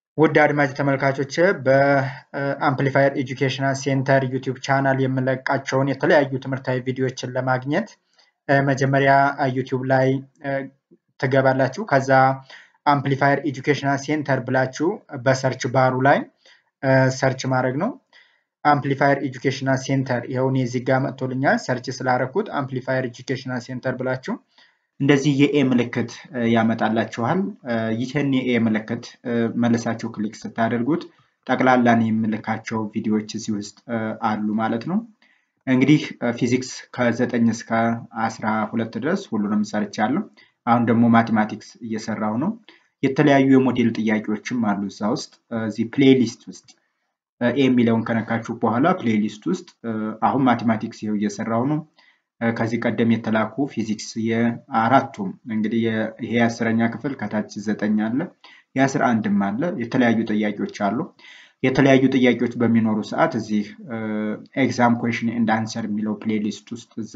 ውድ አድማጭ ተመልካቾች በአምፕሊፋየር ኤጁኬሽናል ሴንተር ዩቲዩብ ቻናል የምለቃቸውን የተለያዩ ትምህርታዊ ቪዲዮዎችን ለማግኘት መጀመሪያ ዩቲዩብ ላይ ትገባላችሁ። ከዛ አምፕሊፋየር ኤጁኬሽናል ሴንተር ብላችሁ በሰርች ባሩ ላይ ሰርች ማድረግ ነው። አምፕሊፋየር ኤጁኬሽናል ሴንተር ይኸውን እዚህ ጋር መጥቶልኛል። ሰርች ስላረኩት አምፕሊፋየር ኤጁኬሽናል ሴንተር ብላችሁ እንደዚህ የኤ ምልክት ያመጣላችኋል። ይህን የኤ ምልክት መልሳችሁ ክሊክ ስታደርጉት ጠቅላላን የምልካቸው ቪዲዮዎች እዚህ ውስጥ አሉ ማለት ነው። እንግዲህ ፊዚክስ ከዘጠኝ እስከ አስራ ሁለት ድረስ ሁሉንም ሰርቻለሁ። አሁን ደግሞ ማቴማቲክስ እየሰራው ነው። የተለያዩ የሞዴል ጥያቄዎችም አሉ እዛ ውስጥ እዚህ ፕሌሊስት ውስጥ ኤ የሚለውን ከነካችሁ በኋላ ፕሌሊስት ውስጥ አሁን ማቴማቲክስ ይኸው እየሰራው ነው። ከዚህ ቀደም የተላኩ ፊዚክስ የአራቱም እንግዲህ ይሄ የአስረኛ ክፍል ከታች ዘጠኝ አለ የአስራ አንድም አለ የተለያዩ ጥያቄዎች አሉ። የተለያዩ ጥያቄዎች በሚኖሩ ሰዓት እዚህ ኤግዛም ኩዌሽን ኤንድ አንሰር የሚለው ፕሌሊስት ውስጥ እዛ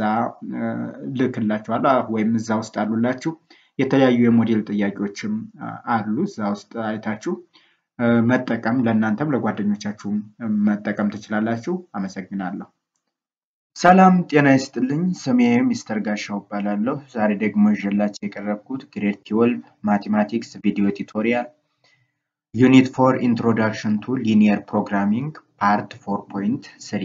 ልክላችኋለሁ ወይም እዛ ውስጥ አሉላችሁ። የተለያዩ የሞዴል ጥያቄዎችም አሉ እዛ ውስጥ አይታችሁ መጠቀም ለእናንተም ለጓደኞቻችሁም መጠቀም ትችላላችሁ። አመሰግናለሁ። ሰላም ጤና ይስጥልኝ። ስሜ ሚስተር ጋሻው እባላለሁ። ዛሬ ደግሞ ይዤላችሁ የቀረብኩት ግሬድ ትዌልቭ ማቴማቲክስ ቪዲዮ ቱቶሪያል ዩኒት ፎር ኢንትሮዳክሽን ቱ ሊኒየር ፕሮግራሚንግ ፓርት ፎር ፖይንት ስሪ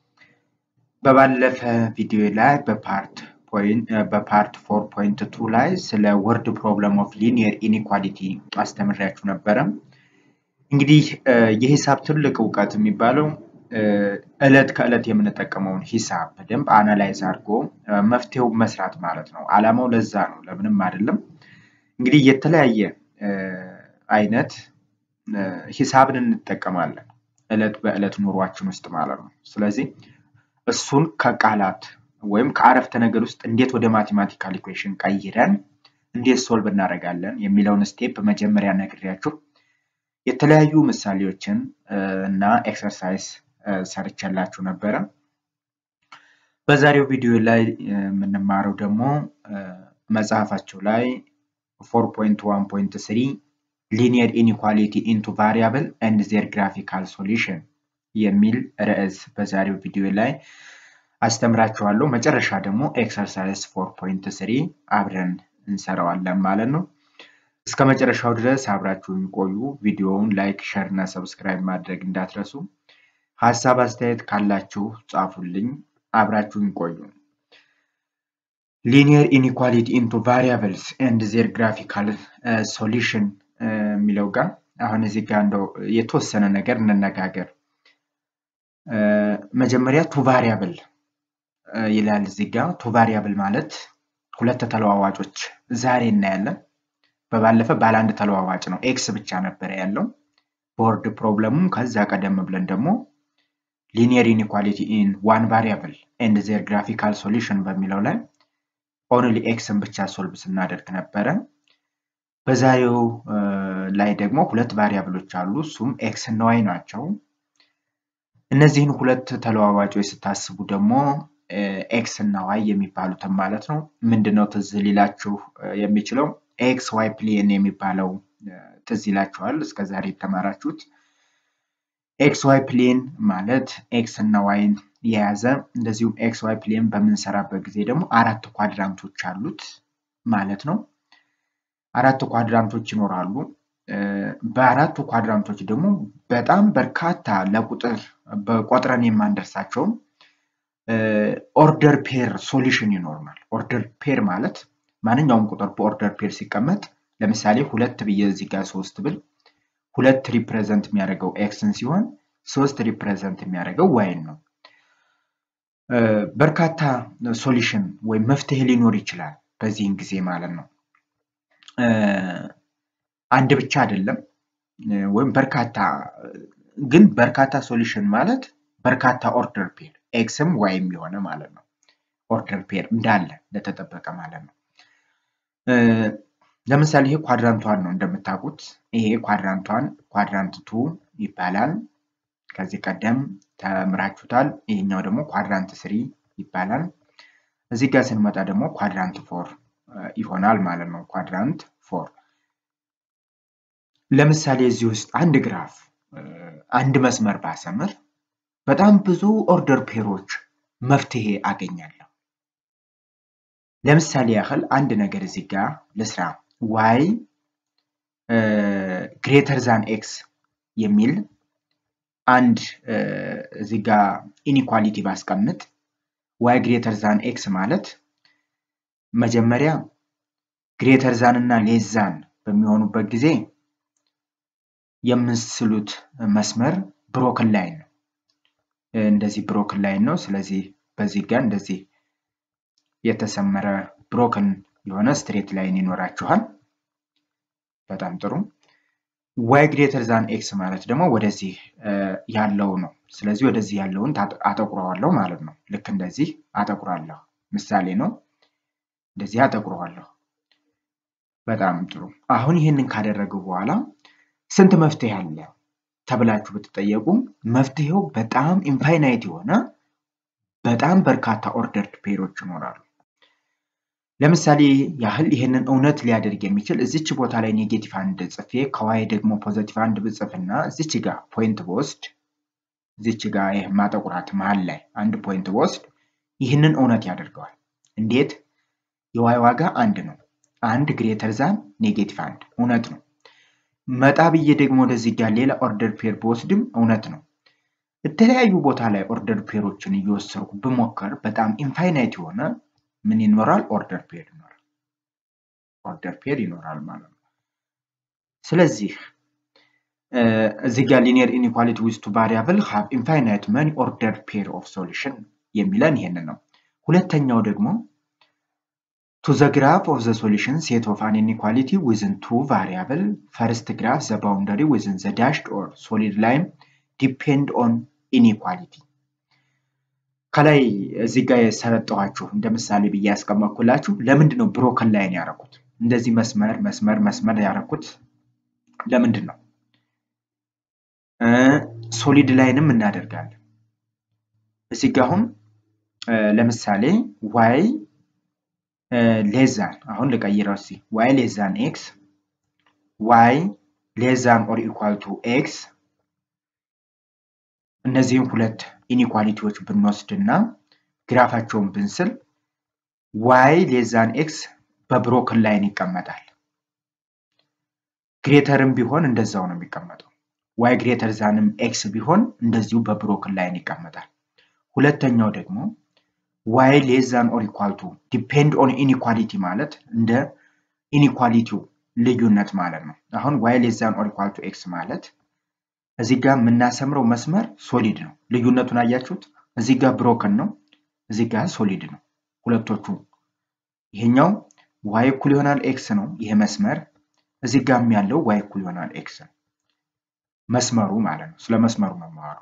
በባለፈ ቪዲዮ ላይ በፓርት በፓርት ፎር ፖይንት ቱ ላይ ስለ ወርድ ፕሮብለም ኦፍ ሊኒየር ኢኒኳሊቲ አስተምሬያችሁ ነበረ። እንግዲህ የሂሳብ ትልቅ እውቀት የሚባለው እለት ከእለት የምንጠቀመውን ሂሳብ በደንብ አናላይዝ አድርጎ መፍትሄው መስራት ማለት ነው። አላማው ለዛ ነው፣ ለምንም አይደለም። እንግዲህ የተለያየ አይነት ሂሳብን እንጠቀማለን እለት በእለት ኑሯችን ውስጥ ማለት ነው። ስለዚህ እሱን ከቃላት ወይም ከአረፍተ ነገር ውስጥ እንዴት ወደ ማቴማቲካል ኢኩዌሽን ቀይረን እንዴት ሶልቭ እናደርጋለን የሚለውን ስቴፕ መጀመሪያ ነግሬያችሁ የተለያዩ ምሳሌዎችን እና ኤክሰርሳይዝ ሰርቼላችሁ ነበረ። በዛሬው ቪዲዮ ላይ የምንማረው ደግሞ መጽሐፋቸው ላይ ፎር ፖይንት ዋን ፖይንት ስሪ ሊኒየር ኢኒኳሊቲ ኢንቱ ቫሪያብል ኤንድ ዜር ግራፊካል ሶሉሽን የሚል ርዕስ በዛሬው ቪዲዮ ላይ አስተምራችኋለሁ። መጨረሻ ደግሞ ኤክሰርሳይዝ ፎር ፖይንት ስሪ አብረን እንሰራዋለን ማለት ነው። እስከ መጨረሻው ድረስ አብራችሁን ቆዩ። ቪዲዮውን ላይክ፣ ሸር እና ሰብስክራይብ ማድረግ እንዳትረሱ። ሀሳብ አስተያየት ካላችሁ ጻፉልኝ። አብራችሁን ቆዩ። ሊኒየር ኢኒኳሊቲ ኢንቱ ቫሪያብልስ ኤንድ ዜር ግራፊካል ሶሉሽን የሚለው ጋር አሁን እዚህ ጋር እንደው የተወሰነ ነገር እንነጋገር። መጀመሪያ ቱ ቫሪያብል ይላል እዚህ ጋር። ቱ ቫሪያብል ማለት ሁለት ተለዋዋጮች ዛሬ እናያለን። በባለፈ ባለ አንድ ተለዋዋጭ ነው። ኤክስ ብቻ ነበረ ያለው ቦርድ ፕሮብለሙ። ከዛ ቀደም ብለን ደግሞ ሊኒየር ኢኒኳሊቲ ኢን ዋን ቫሪያብል ኤንድ ዜር ግራፊካል ሶሉሽን በሚለው ላይ ኦንሊ ኤክስን ብቻ ሶልቭ ስናደርግ ነበረ። በዛሬው ላይ ደግሞ ሁለት ቫሪያብሎች አሉ። እሱም ኤክስ እና ዋይ ናቸው። እነዚህን ሁለት ተለዋዋጮች ስታስቡ ደግሞ ኤክስ እና ዋይ የሚባሉትን ማለት ነው ምንድነው ትዝ ሊላችሁ የሚችለው ኤክስ ዋይ ፕሌን የሚባለው ትዝ ይላችኋል። እስከዛሬ የተማራችሁት ኤክስ ዋይ ፕሌን ማለት ኤክስ እና ዋይን የያዘ እንደዚሁም ኤክስ ዋይ ፕሌን በምንሰራበት ጊዜ ደግሞ አራት ኳድራንቶች አሉት ማለት ነው። አራት ኳድራንቶች ይኖራሉ። በአራቱ ኳድራንቶች ደግሞ በጣም በርካታ ለቁጥር በቆጥረን የማንደርሳቸውም ኦርደር ፔር ሶሉሽን ይኖርናል። ኦርደር ፔር ማለት ማንኛውም ቁጥር በኦርደር ፔር ሲቀመጥ ለምሳሌ ሁለት ብዬ እዚህ ጋር ሶስት ብል ሁለት ሪፕሬዘንት የሚያደርገው ኤክስን ሲሆን ሶስት ሪፕሬዘንት የሚያደርገው ዋይን ነው። በርካታ ሶሉሽን ወይም መፍትሄ ሊኖር ይችላል በዚህን ጊዜ ማለት ነው። አንድ ብቻ አይደለም ወይም በርካታ ግን በርካታ ሶሉሽን ማለት በርካታ ኦርደር ፔር ኤክስም ዋይም የሆነ ማለት ነው። ኦርደር ፔር እንዳለ እንደተጠበቀ ማለት ነው። ለምሳሌ ይሄ ኳድራንቷን ነው እንደምታውቁት። ይሄ ኳድራንቷን ኳድራንት ቱ ይባላል። ከዚህ ቀደም ተምራችሁታል። ይሄኛው ደግሞ ኳድራንት ስሪ ይባላል። እዚህ ጋር ስንመጣ ደግሞ ኳድራንት ፎር ይሆናል ማለት ነው። ኳድራንት ፎር ለምሳሌ እዚህ ውስጥ አንድ ግራፍ አንድ መስመር ባሰምር በጣም ብዙ ኦርደር ፔሮች መፍትሄ አገኛለሁ። ለምሳሌ ያህል አንድ ነገር እዚህ ጋር ልስራ። ዋይ ግሬተር ዛን ኤክስ የሚል አንድ እዚህ ጋር ኢኒኳሊቲ ባስቀምጥ ዋይ ግሬተር ዛን ኤክስ ማለት መጀመሪያ ግሬተር ዛን እና ሌስ ዛን በሚሆኑበት ጊዜ የምስሉት መስመር ብሮክን ላይን ነው። እንደዚህ ብሮክን ላይን ነው። ስለዚህ በዚህ ጋር እንደዚህ የተሰመረ ብሮክን የሆነ ስትሬት ላይን ይኖራችኋል። በጣም ጥሩ። ዋይ ግሬተር ዛን ኤክስ ማለት ደግሞ ወደዚህ ያለው ነው። ስለዚህ ወደዚህ ያለውን አጠቁረዋለሁ ማለት ነው። ልክ እንደዚህ አጠቁራለሁ። ምሳሌ ነው። እንደዚህ አጠቁረዋለሁ። በጣም ጥሩ። አሁን ይህንን ካደረጉ በኋላ ስንት መፍትሄ አለ ተብላችሁ ብትጠየቁ መፍትሄው በጣም ኢንፋይናይት የሆነ በጣም በርካታ ኦርደርድ ፔሮች ይኖራሉ። ለምሳሌ ያህል ይህንን እውነት ሊያደርግ የሚችል እዚች ቦታ ላይ ኔጌቲቭ አንድ ጽፌ ከዋይ ደግሞ ፖዘቲቭ አንድ ብጽፍና እዚች ጋር ፖይንት በወስድ እዚች ጋር ይህ ማጠቁራት መሀል ላይ አንድ ፖይንት በወስድ ይህንን እውነት ያደርገዋል። እንዴት? የዋይ ዋጋ አንድ ነው። አንድ ግሬተር ዛን ኔጌቲቭ አንድ እውነት ነው። መጣ ብዬ ደግሞ ወደዚህ ጋር ሌላ ኦርደር ፔር በወስድም እውነት ነው። የተለያዩ ቦታ ላይ ኦርደር ፔሮችን እየወሰድኩ ብሞከር በጣም ኢንፋይናይት የሆነ ምን ይኖራል? ኦርደር ፔር ይኖራል። ኦርደር ፔር ይኖራል ማለት ነው። ስለዚህ እዚህ ጋር ሊኒየር ኢኒኳሊቲ ዊዝ ቱ ቫሪያብል ሃቭ ኢንፋይናይት መኒ ኦርደር ፔር ኦፍ ሶሉሽን የሚለን ይሄንን ነው። ሁለተኛው ደግሞ ቱ ዘ ግራፍ ኦፍ ዘ ሶሉሽን ሴት ኦፍ አን ኢኒኳሊቲ ዊዝን ቱ ቫሪያብል ፈርስት ግራፍ ዘ ባውንደሪ ዊዝን ዘ ዳሽድ ኦር ሶሊድ ላይን ዲፔንድ ኦን ኢኒኳሊቲ ከላይ እዚህ ጋር የሰጠኋችሁ እንደ ምሳሌ ብዬ ያስቀመጥኩላችሁ ለምንድን ነው ብሮከን ላይን ያደረኩት? እንደዚህ መስመር መስመር መስመር ያደረኩት ለምንድን ነው? ሶሊድ ላይንም እናደርጋለን። እዚህ ጋ አሁን ለምሳሌ ዋይ ሌዛን አሁን ልቀይረው እስኪ ዋይ ሌዛን ኤክስ ዋይ ሌዛን ኦር ኢኳል ቱ ኤክስ እነዚህም ሁለት ኢኒኳሊቲዎች ብንወስድ እና ግራፋቸውን ብንስል ዋይ ሌዛን ኤክስ በብሮክን ላይን ይቀመጣል። ግሬተርም ቢሆን እንደዛው ነው የሚቀመጠው። ዋይ ግሬተር ዛንም ኤክስ ቢሆን እንደዚሁ በብሮክን ላይን ይቀመጣል። ሁለተኛው ደግሞ ዋይ ሌዛን ኦር ኢኳል ቱ ዲፔንድ ኦን ኢኒኳሊቲ ማለት እንደ ኢኒኳሊቲው ልዩነት ማለት ነው። አሁን ዋይ ሌዛን ኦር ኢኳል ቱ ኤክስ ማለት እዚህ ጋር የምናሰምረው መስመር ሶሊድ ነው። ልዩነቱን አያችሁት? እዚህ ጋር ብሮከን ነው፣ እዚህ ጋር ሶሊድ ነው። ሁለቶቹ ይሄኛው ዋይ እኩል ይሆናል ኤክስ ነው ይሄ መስመር፣ እዚህ ጋርም ያለው ዋይ እኩል ይሆናል ኤክስ ነው መስመሩ ማለት ነው። ስለ መስመሩ ነው የማወራው።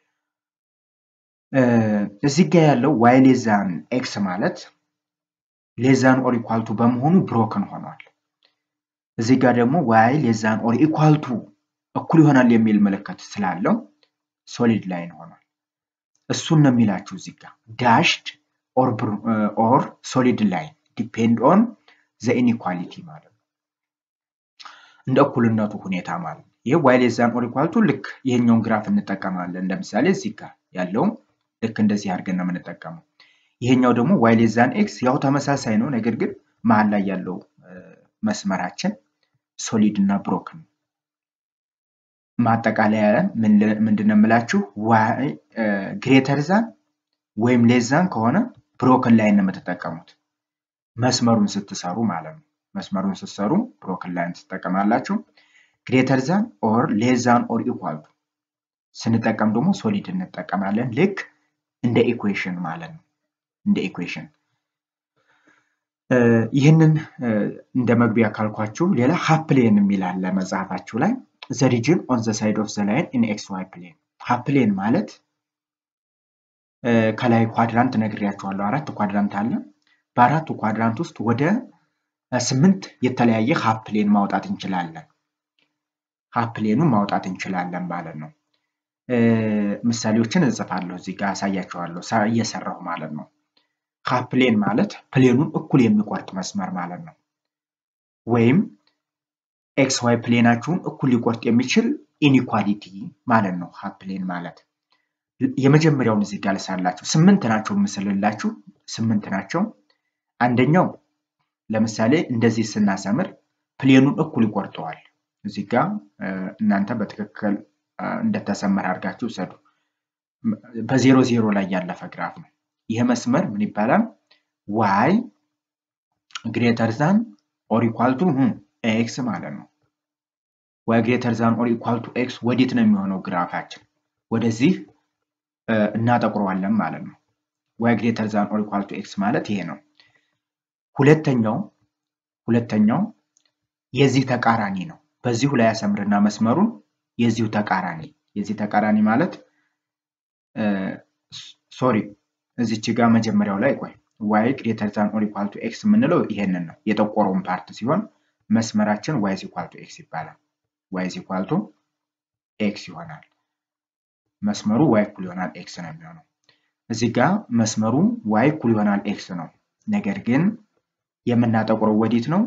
እዚህ ጋር ያለው ዋይ ሌዛን ኤክስ ማለት ሌዛን ኦር ኢኳልቱ በመሆኑ ብሮከን ሆኗል። እዚህ ጋር ደግሞ ዋይ ሌዛን ኦር ኢኳልቱ እኩል ይሆናል የሚል ምልክት ስላለው ሶሊድ ላይን ሆኗል። እሱን ነው የሚላችሁ እዚህ ጋር ዳሽድ ኦር ሶሊድ ላይን ዲፔንድ ኦን ዘ ኢኒኳሊቲ ማለት ነው። እንደ እኩልነቱ ሁኔታ ማለት ነው። ይህ ዋይ ሌስ ዛን ኦር ኢኳል ቱ ልክ ይሄኛውን ግራፍ እንጠቀማለን። ለምሳሌ እዚህ ጋር ያለውም ልክ እንደዚህ አድርገን ነው የምንጠቀመው። ይሄኛው ደግሞ ዋይ ሌስ ዛን ኤክስ ያው ተመሳሳይ ነው፣ ነገር ግን መሀል ላይ ያለው መስመራችን ሶሊድ እና ብሮክን ነው። ማጠቃለያ ምንድን ነው የምላችሁ ዋይ ግሬተር ዛን ወይም ሌዛን ከሆነ ብሮክን ላይን ነው የምትጠቀሙት መስመሩን ስትሰሩ ማለት ነው። መስመሩን ስትሰሩ ብሮክን ላይን ትጠቀማላችሁ። ግሬተር ዛን ኦር ሌዛን ኦር ኢኳል ስንጠቀም ደግሞ ሶሊድ እንጠቀማለን። ልክ እንደ ኢኩዌሽን ማለት ነው። እንደ ኢኩዌሽን ይህንን እንደ መግቢያ ካልኳችሁ ሌላ ሀፕሌን የሚል አለ መጽሐፋችሁ ላይ ዘ ሪጅን ኦን ዘ ሳይድ ኦፍ ዘ ላይን ኢን ኤክስ ዋይ ፕሌን። ሀፕሌን ማለት ከላይ ኳድራንት ነግሬያችኋለሁ። አራት ኳድራንት አለ። በአራቱ ኳድራንት ውስጥ ወደ ስምንት የተለያየ ሀፕሌን ማውጣት እንችላለን። ሀፕሌኑን ማውጣት እንችላለን ማለት ነው። ምሳሌዎችን እጽፋለሁ እዚህ ጋር አሳያችኋለሁ እየሰራሁ ማለት ነው። ሀፕሌን ማለት ፕሌኑን እኩል የሚቆርጥ መስመር ማለት ነው። ወይም ኤክስ ዋይ ፕሌናችሁን እኩል ሊቆርጥ የሚችል ኢኒኳሊቲ ማለት ነው። ሀፍ ፕሌን ማለት የመጀመሪያውን እዚህ ጋር ልሳላችሁ። ስምንት ናቸው የምስልላችሁ፣ ስምንት ናቸው። አንደኛው ለምሳሌ እንደዚህ ስናሰምር ፕሌኑን እኩል ይቆርጠዋል። እዚህ ጋር እናንተ በትክክል እንደተሰመረ አድርጋችሁ ውሰዱ። በዜሮ ዜሮ ላይ ያለፈ ግራፍ ነው። ይህ መስመር ምን ይባላል? ዋይ ግሬተር ዛን ኦር ኢኳል ቱ ኤክስ ማለት ነው። ዋይ ግሬተር ዛን ኦር ኢኳል ቱ ኤክስ ወዴት ነው የሚሆነው ግራፋችን? ወደዚህ እናጠቁረዋለን ማለት ነው። ዋይ ግሬተር ዛን ኦር ኢኳል ቱ ኤክስ ማለት ይሄ ነው። ሁለተኛው ሁለተኛው የዚህ ተቃራኒ ነው። በዚሁ ላይ ያሰምርና መስመሩን የዚሁ ተቃራኒ የዚህ ተቃራኒ ማለት ሶሪ እዚች ጋር መጀመሪያው ላይ ቆይ ዋይ ግሬተር ዛን ኦር ኢኳል ቱ ኤክስ የምንለው ይሄንን ነው የጠቆረውን ፓርት ሲሆን መስመራችን ዋይ ኢኳል ቱ ኤክስ ይባላል። ዋይ ኢኳል ቱ ኤክስ ይሆናል። መስመሩ ዋይ እኩል ይሆናል ኤክስ ነው የሚሆነው። እዚህ ጋር መስመሩ ዋይ እኩል ይሆናል ኤክስ ነው። ነገር ግን የምናጠቁረው ወዴት ነው?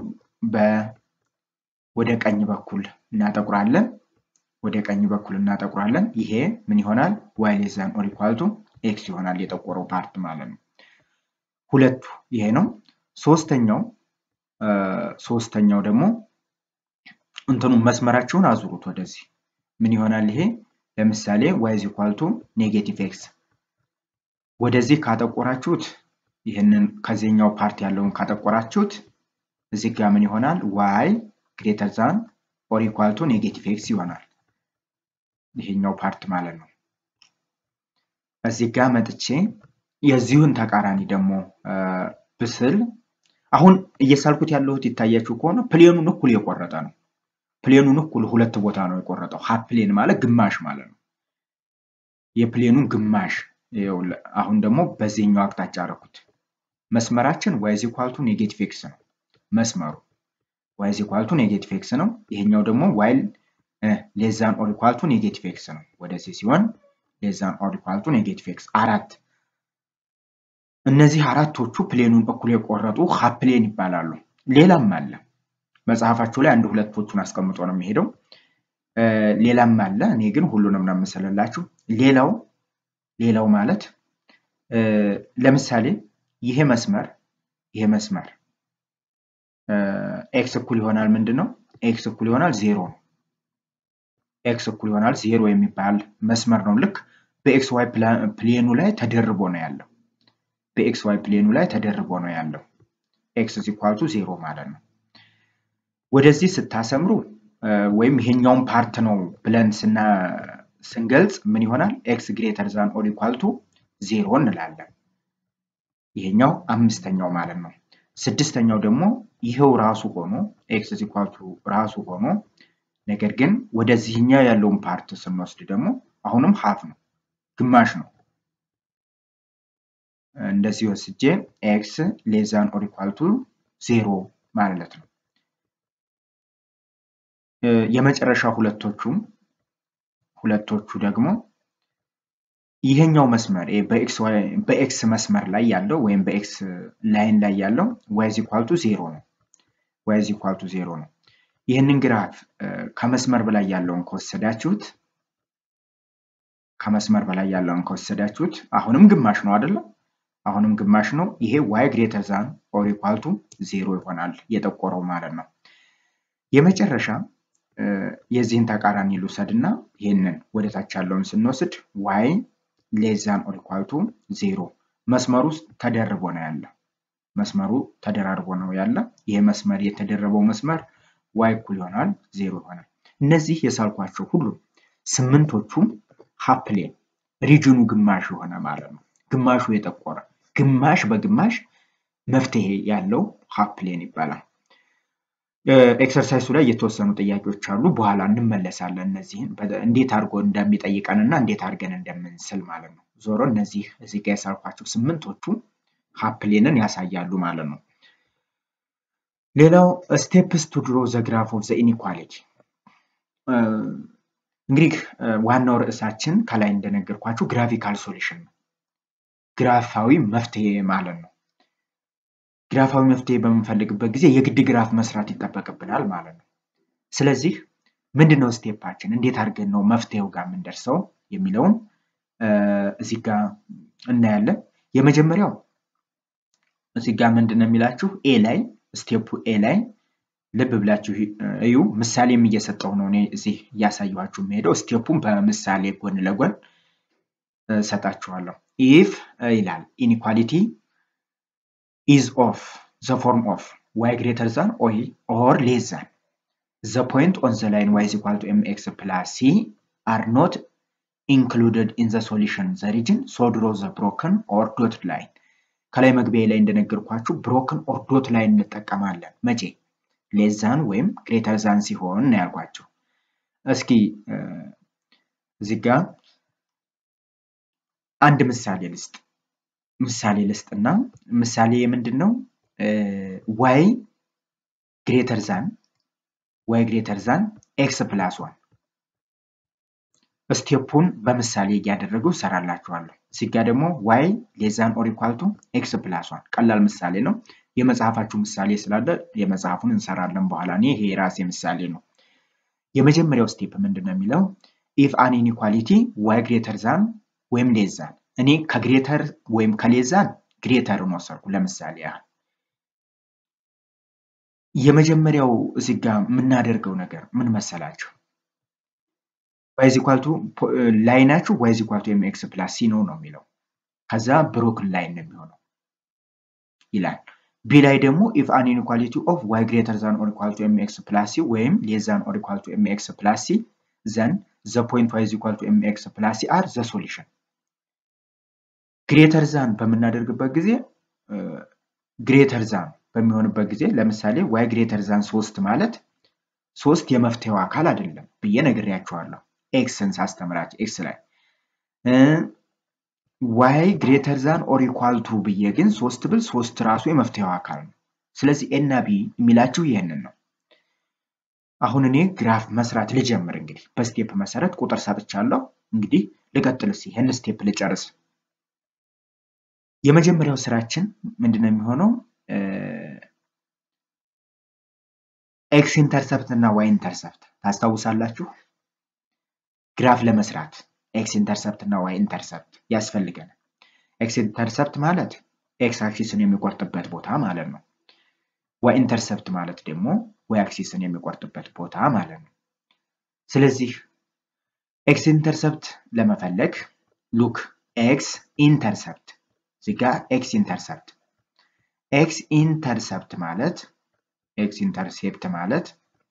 ወደ ቀኝ በኩል እናጠቁራለን። ወደ ቀኝ በኩል እናጠቁራለን። ይሄ ምን ይሆናል? ዋይ ሌስ ዛን ኦር ኢኳል ቱ ኤክስ ይሆናል የጠቆረው ፓርት ማለት ነው። ሁለቱ ይሄ ነው። ሶስተኛው ሶስተኛው ደግሞ እንትኑ መስመራችሁን አዙሩት ወደዚህ ምን ይሆናል? ይሄ ለምሳሌ ዋይ ኢዝ ኢኳል ቱ ኔጌቲቭ ኤክስ ወደዚህ ካጠቆራችሁት ይህንን ከዚህኛው ፓርት ያለውን ካጠቆራችሁት እዚህ ጋር ምን ይሆናል? ዋይ ግሬተር ዛን ኦር ኢኳል ቱ ኔጌቲቭ ኤክስ ይሆናል። ይሄኛው ፓርት ማለት ነው። እዚህ ጋር መጥቼ የዚሁን ተቃራኒ ደግሞ ብስል አሁን እየሳልኩት ያለሁት ይታያችሁ ከሆነ ፕሌኑን እኩል የቆረጠ ነው። ፕሌኑን እኩል ሁለት ቦታ ነው የቆረጠው። ሀፍ ፕሌን ማለት ግማሽ ማለት ነው። የፕሌኑን ግማሽ አሁን ደግሞ በዚህኛው አቅጣጫ አደረኩት። መስመራችን ዋይዝ ኢኳልቱ ኔጌቲቭ ኤክስ ነው መስመሩ ዋይዝ ኢኳልቱ ኔጌቲቭ ኤክስ ነው። ይሄኛው ደግሞ ዋይል ሌዛን ኦር ኢኳልቱ ኔጌቲቭ ኤክስ ነው። ወደዚህ ሲሆን ሌዛን ኦር ኢኳልቱ ኔጌቲቭ ኤክስ አራት እነዚህ አራቶቹ ፕሌኑን እኩል የቆረጡ ሀፍ ፕሌን ይባላሉ። ሌላም አለ መጽሐፋችሁ ላይ አንድ ሁለቶቹን አስቀምጦ ነው የሚሄደው። ሌላም አለ። እኔ ግን ሁሉንም ነው የምስልላችሁ። ሌላው ሌላው ማለት ለምሳሌ ይሄ መስመር ይሄ መስመር ኤክስ እኩል ይሆናል ምንድን ነው? ኤክስ እኩል ይሆናል ዜሮ ነው። ኤክስ እኩል ይሆናል ዜሮ የሚባል መስመር ነው። ልክ በኤክስ ዋይ ፕሌኑ ላይ ተደርቦ ነው ያለው። በኤክስ ዋይ ፕሌኑ ላይ ተደርቦ ነው ያለው። ኤክስ ኢኳልቱ ዜሮ ማለት ነው። ወደዚህ ስታሰምሩ ወይም ይሄኛውን ፓርት ነው ብለን ስንገልጽ ምን ይሆናል? ኤክስ ግሬተር ዛን ኦር ኢኳልቱ ዜሮ እንላለን። ይሄኛው አምስተኛው ማለት ነው። ስድስተኛው ደግሞ ይሄው ራሱ ሆኖ ኤክስ ኢኳልቱ ራሱ ሆኖ ነገር ግን ወደዚህኛው ያለውን ፓርት ስንወስድ ደግሞ አሁንም ሀፍ ነው፣ ግማሽ ነው። እንደዚህ ወስጄ ኤክስ ሌዛን ኦር ኢኳልቱ ዜሮ ማለት ነው። የመጨረሻ ሁለቶቹም ሁለቶቹ ደግሞ ይሄኛው መስመር በኤክስ መስመር ላይ ያለው ወይም በኤክስ ላይን ላይ ያለው ዋይዝ ኢኳልቱ ዜሮ ነው። ዋይዝ ኢኳልቱ ዜሮ ነው። ይህንን ግራፍ ከመስመር በላይ ያለውን ከወሰዳችሁት ከመስመር በላይ ያለውን ከወሰዳችሁት አሁንም ግማሽ ነው አይደለም? አሁንም ግማሽ ነው። ይሄ ዋይ ግሬተር ዛን ኦር ኢኳልቱ ዜሮ ይሆናል የጠቆረው ማለት ነው። የመጨረሻ የዚህን ተቃራኒ ልውሰድ እና ይህንን ወደታች ያለውን ስንወስድ ዋይ ሌዛን ኦር ኢኳልቱ ዜሮ መስመሩ ውስጥ ተደርቦ ነው ያለ። መስመሩ ተደራርቦ ነው ያለ። ይሄ መስመር የተደረበው መስመር ዋይ እኩል ይሆናል ዜሮ ይሆናል። እነዚህ የሳልኳቸው ሁሉም ስምንቶቹም ሀፕሌን ሪጅኑ ግማሽ የሆነ ማለት ነው። ግማሹ የጠቆረ ግማሽ በግማሽ መፍትሄ ያለው ሀፕሌን ይባላል። ኤክሰርሳይሱ ላይ የተወሰኑ ጥያቄዎች አሉ። በኋላ እንመለሳለን። እነዚህን እንዴት አድርጎ እንደሚጠይቀን እና እንዴት አድርገን እንደምንስል ማለት ነው። ዞሮ እነዚህ እዚህ ጋር የሳልኳቸው ስምንቶቹ ሀፕሌንን ያሳያሉ ማለት ነው። ሌላው ስቴፕስ ቱ ድሮ ዘ ግራፍ ኦፍ ዘ ኢኒኳሊቲ እንግዲህ ዋናው ርዕሳችን ከላይ እንደነገርኳችሁ ግራፊካል ሶሉሽን ነው። ግራፋዊ መፍትሄ ማለት ነው። ግራፋዊ መፍትሄ በምንፈልግበት ጊዜ የግድ ግራፍ መስራት ይጠበቅብናል ማለት ነው። ስለዚህ ምንድን ነው ስቴፓችን? እንዴት አድርገን ነው መፍትሄው ጋር የምንደርሰው የሚለውን እዚህ ጋር እናያለን። የመጀመሪያው እዚህ ጋር ምንድን ነው የሚላችሁ ኤ ላይ ስቴፑ ኤ ላይ ልብ ብላችሁ እዩ። ምሳሌም እየሰጠው ነው እኔ እዚህ እያሳየኋችሁ የሚሄደው ስቴፑን በምሳሌ ጎን ለጎን ሰጣችኋለሁ። ኢፍ ይላል ኢኒኳሊቲ ኢዝ ኦፍ ዘ ፎርም ኦፍ ዋይ ግሬተር ዛን ኦር ሌስ ዛን ዘ ፖይንት ኦን ዘ ላይን ዋይ ኢዝ ኢኳል ቱ ኤም ኤክስ ፕላስ ሲ አር ኖት ኢንክሉድድ ኢን ዘ ሶሉሽን ዘ ሪጅን ሶ ድሮ ዘ ብሮክን ኦር ዶት ላይን ከላይ መግቢያ ላይ እንደነገርኳችሁ ብሮክን ኦር ዶት ላይን እንጠቀማለን። መቼ ሌዛን ወይም ግሬተር ዛን ሲሆን ነው ያልኳቸው። እስኪ እዚህ ጋ አንድ ምሳሌ ልስጥ ምሳሌ ልስጥና ምሳሌ የምንድን ነው? ዋይ ግሬተር ዛን ዋይ ግሬተር ዛን ኤክስ ፕላስ ዋን ስቴፑን በምሳሌ እያደረገው ሰራላችኋለሁ። እዚህ ጋ ደግሞ ዋይ ሌዛን ኦር ኢኳል ቱ ኤክስ ፕላስ ዋን ቀላል ምሳሌ ነው። የመጽሐፋችሁ ምሳሌ ስላለ የመጽሐፉን እንሰራለን በኋላ። እኔ ይሄ የራሴ ምሳሌ ነው። የመጀመሪያው ስቴፕ ምንድን ነው የሚለው ኢፍ አን ኢኒኳሊቲ ዋይ ግሬተር ዛን ወይም ሌዛን እኔ ከግሬተር ወይም ከሌዛን ግሬተርን ወሰድኩ ለምሳሌ ያህል የመጀመሪያው እዚህ ጋ የምናደርገው ነገር ምን መሰላችሁ? ዋይዝ ኢኳልቱ ላይናችሁ ዋይዝ ኢኳልቱ ኤም ኤክስ ፕላስ ሲ ነው ነው የሚለው ከዛ ብሮክን ላይን ነው የሚሆነው ይላል። ቢ ላይ ደግሞ ኢፍ አን ኢንኳሊቲ ኦፍ ዋይ ግሬተር ዛን ኦር ኢኳል ቱ ኤም ኤክስ ፕላስ ሲ ወይም ሌስ ዛን ኦር ኢኳል ቱ ኤም ኤክስ ፕላስ ሲ ዘን ዘ ፖይንት ዋይ ኢዝ ኢኳል ቱ ኤም ኤክስ ፕላስ ሲ አር ዘ ሶሉሽን። ግሬተር ዛን በምናደርግበት ጊዜ ግሬተር ዛን በሚሆንበት ጊዜ ለምሳሌ ዋይ ግሬተር ዛን ሶስት ማለት ሶስት የመፍትሄው አካል አይደለም ብዬ ነግሬያቸዋለሁ። ኤክስን ሳስተምራቸው ኤክስ ላይ ዋይ ግሬተር ዛን ኦር ኢኳል ቱ ብዬ ግን ሶስት ብል ሶስት ራሱ የመፍትሄው አካል ነው። ስለዚህ ኤና ቢ የሚላችሁ ይህንን ነው። አሁን እኔ ግራፍ መስራት ልጀምር። እንግዲህ በስቴፕ መሰረት ቁጥር ሰጥቻለሁ። እንግዲህ ልቀጥል እስኪ ይህን ስቴፕ ልጨርስ። የመጀመሪያው ስራችን ምንድን ነው የሚሆነው? ኤክስ ኢንተርሰፕት እና ዋይ ኢንተርሰፕት ታስታውሳላችሁ? ግራፍ ለመስራት ኤክስ ኢንተርሰፕት እና ዋይ ኢንተርሰፕት ያስፈልገናል። ኤክስ ኢንተርሰፕት ማለት ኤክስ አክሲስን የሚቆርጥበት ቦታ ማለት ነው። ዋይ ኢንተርሰፕት ማለት ደግሞ ዋይ አክሲስን የሚቆርጥበት ቦታ ማለት ነው። ስለዚህ ኤክስ ኢንተርሰፕት ለመፈለግ ሉክ ኤክስ ኢንተርሰፕት እዚህ ጋ ኤክስ ኢንተርሰፕት ኤክስ ኢንተርሰፕት ማለት ኤክስ ኢንተርሴፕት ማለት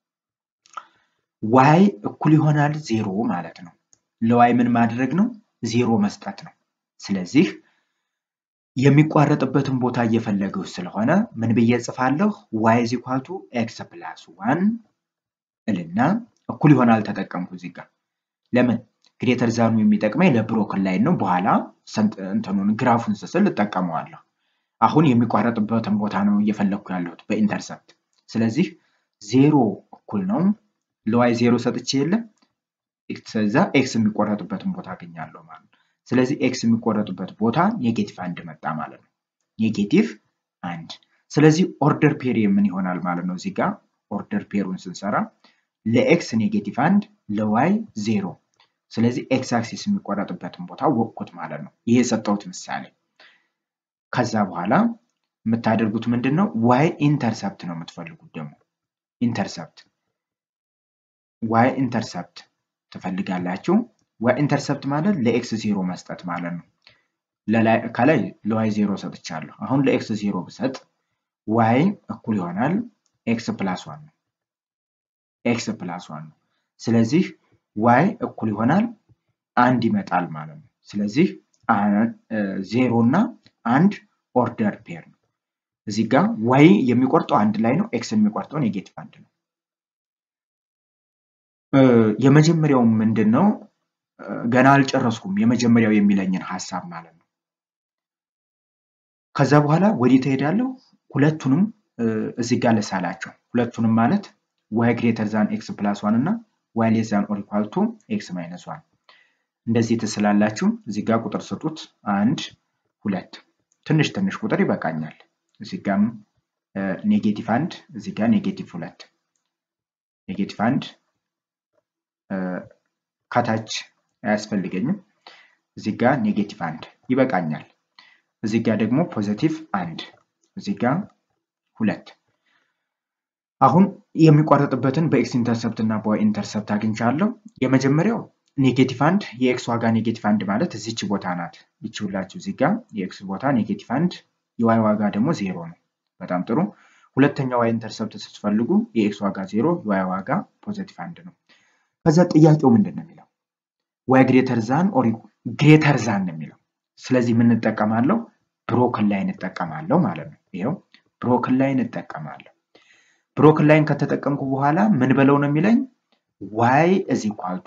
ዋይ እኩል ይሆናል ዜሮ ማለት ነው። ለዋይ ምን ማድረግ ነው? ዜሮ መስጠት ነው። ስለዚህ የሚቋረጥበትን ቦታ እየፈለገው ስለሆነ ምን ብዬ ጽፋለሁ? ዋይ ኢዝ ኢኳል ቱ ኤክስ ፕላስ ዋን እልና እኩል ይሆናል ተጠቀምኩ እዚህ ጋር። ለምን ግሬተር ዛኑ የሚጠቅመኝ ለብሮክን ላይን ነው። በኋላ እንትኑን ግራፉን ስስል እጠቀመዋለሁ። አሁን የሚቋረጥበትን ቦታ ነው እየፈለግኩ ያለሁት በኢንተርሰፕት። ስለዚህ ዜሮ እኩል ነው ለዋይ ዜሮ ሰጥቼ የለ ከዛ ኤክስ የሚቆረጥበትን ቦታ አገኛለሁ ማለት ነው። ስለዚህ ኤክስ የሚቆረጥበት ቦታ ኔጌቲቭ አንድ መጣ ማለት ነው። ኔጌቲቭ አንድ። ስለዚህ ኦርደር ፔር ምን ይሆናል ማለት ነው። እዚህ ጋር ኦርደር ፔሩን ስንሰራ ለኤክስ ኔጌቲቭ አንድ ለዋይ ዜሮ። ስለዚህ ኤክስ አክሲስ የሚቆረጥበትን ቦታ ወቅኩት ማለት ነው። ይሄ የሰጠሁት ምሳሌ። ከዛ በኋላ የምታደርጉት ምንድን ነው? ዋይ ኢንተርሰፕት ነው የምትፈልጉት ደግሞ ኢንተርሰፕት ዋይ ኢንተርሰፕት ትፈልጋላችሁ። ዋይ ኢንተርሰፕት ማለት ለኤክስ ዜሮ መስጠት ማለት ነው። ከላይ ለዋይ ዜሮ ሰጥቻለሁ። አሁን ለኤክስ ዜሮ ብሰጥ ዋይ እኩል ይሆናል ኤክስ ፕላስ ዋን ነው። ኤክስ ፕላስ ዋን ነው። ስለዚህ ዋይ እኩል ይሆናል አንድ ይመጣል ማለት ነው። ስለዚህ ዜሮ እና አንድ ኦርደር ፔር ነው። እዚህ ጋር ዋይ የሚቆርጠው አንድ ላይ ነው። ኤክስ የሚቆርጠው ኔጌቲቭ አንድ ነው። የመጀመሪያው ምንድን ነው? ገና አልጨረስኩም። የመጀመሪያው የሚለኝን ሀሳብ ማለት ነው። ከዛ በኋላ ወዴት እሄዳለሁ? ሁለቱንም እዚህ ጋር ልሳላቸው። ሁለቱንም ማለት ዋይ ግሬተር ዛን ኤክስ ፕላስ ዋን እና ዋይ ሌስ ዛን ኦር ኢኳል ቱ ኤክስ ማይነስ ዋን እንደዚህ ትስላላችሁ። እዚህ ጋር ቁጥር ስጡት። አንድ ሁለት፣ ትንሽ ትንሽ ቁጥር ይበቃኛል። እዚህ ጋም ኔጌቲቭ አንድ፣ እዚህ ጋር ኔጌቲቭ ሁለት ኔጌቲቭ አንድ ከታች አያስፈልገኝም። እዚህ ጋር ኔጌቲቭ አንድ ይበቃኛል። እዚህ ጋር ደግሞ ፖዘቲቭ አንድ እዚህ ጋር ሁለት። አሁን የሚቋረጥበትን በኤክስ ኢንተርሰፕት እና በዋይ ኢንተርሰፕት አግኝቻለሁ። የመጀመሪያው ኔጌቲቭ አንድ የኤክስ ዋጋ ኔጌቲቭ አንድ ማለት እዚች ቦታ ናት። ይቺ ሁላችሁ እዚህ ጋር የኤክስ ቦታ ኔጌቲቭ አንድ የዋይ ዋጋ ደግሞ ዜሮ ነው። በጣም ጥሩ። ሁለተኛ ዋይ ኢንተርሰፕት ስትፈልጉ የኤክስ ዋጋ ዜሮ የዋይ ዋጋ ፖዘቲቭ አንድ ነው። ከዛ ጥያቄው ምንድን ነው የሚለው ዋይ ግሬተር ዛን ኦር ግሬተር ዛን ነው የሚለው። ስለዚህ ምን እንጠቀማለሁ? ብሮክን ላይን እጠቀማለሁ ማለት ነው። ይኸው ብሮክን ላይን እጠቀማለሁ። ብሮክን ላይን ከተጠቀምኩ በኋላ ምን በለው ነው የሚለኝ ዋይ እዚ ኳልቱ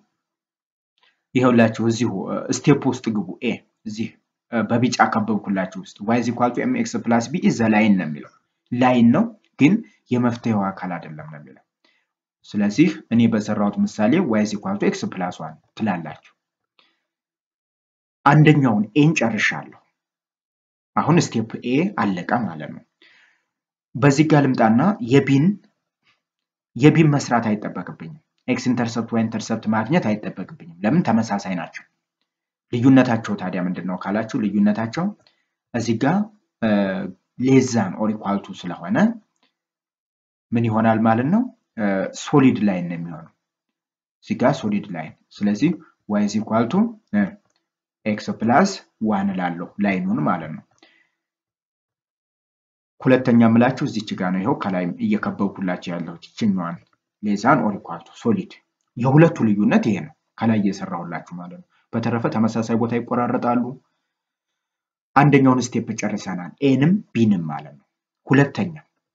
ይኸውላችሁ እዚሁ ስቴፕ ውስጥ ግቡ። ኤ እዚህ በቢጫ ከበብኩላችሁ ውስጥ ዋይ እዚ ኳልቱ ኤም ኤክስ ፕላስ ቢ ዘ ላይን ነው የሚለው ላይን ነው ግን የመፍትሄው አካል አይደለም ነው የሚለው። ስለዚህ እኔ በሰራሁት ምሳሌ ዋይ እዚ ኳልቱ ኤክስ ፕላስ ዋን ትላላችሁ። አንደኛውን ኤን ጨርሻለሁ። አሁን ስቴፕ ኤ አለቀ ማለት ነው። በዚህ ጋር ልምጣና የቢን የቢን መስራት አይጠበቅብኝም። ኤክስ ኢንተርሰፕት ዋይ ኢንተርሰፕት ማግኘት አይጠበቅብኝም። ለምን ተመሳሳይ ናቸው። ልዩነታቸው ታዲያ ምንድን ነው ካላችሁ ልዩነታቸው እዚህ ጋር ሌዛን ኦር ኢኳልቱ ስለሆነ ምን ይሆናል ማለት ነው? ሶሊድ ላይን ነው የሚሆነው። እዚህ ጋር ሶሊድ ላይን። ስለዚህ ዋይ ኢዝ ኢኳልቱ ኤክስ ፕላስ ዋን እላለሁ ላይኑን ማለት ነው። ሁለተኛ የምላችሁ እዚች ጋር ነው። ይኸው ከላይ እየከበብኩላችሁ ያለሁት ይችኛዋን ሌዛን ኦር ኢኳልቱ ሶሊድ። የሁለቱ ልዩነት ይሄ ነው፣ ከላይ እየሰራሁላችሁ ማለት ነው። በተረፈ ተመሳሳይ ቦታ ይቆራረጣሉ። አንደኛውን ስቴፕ ጨርሰናል፣ ኤንም ቢንም ማለት ነው። ሁለተኛ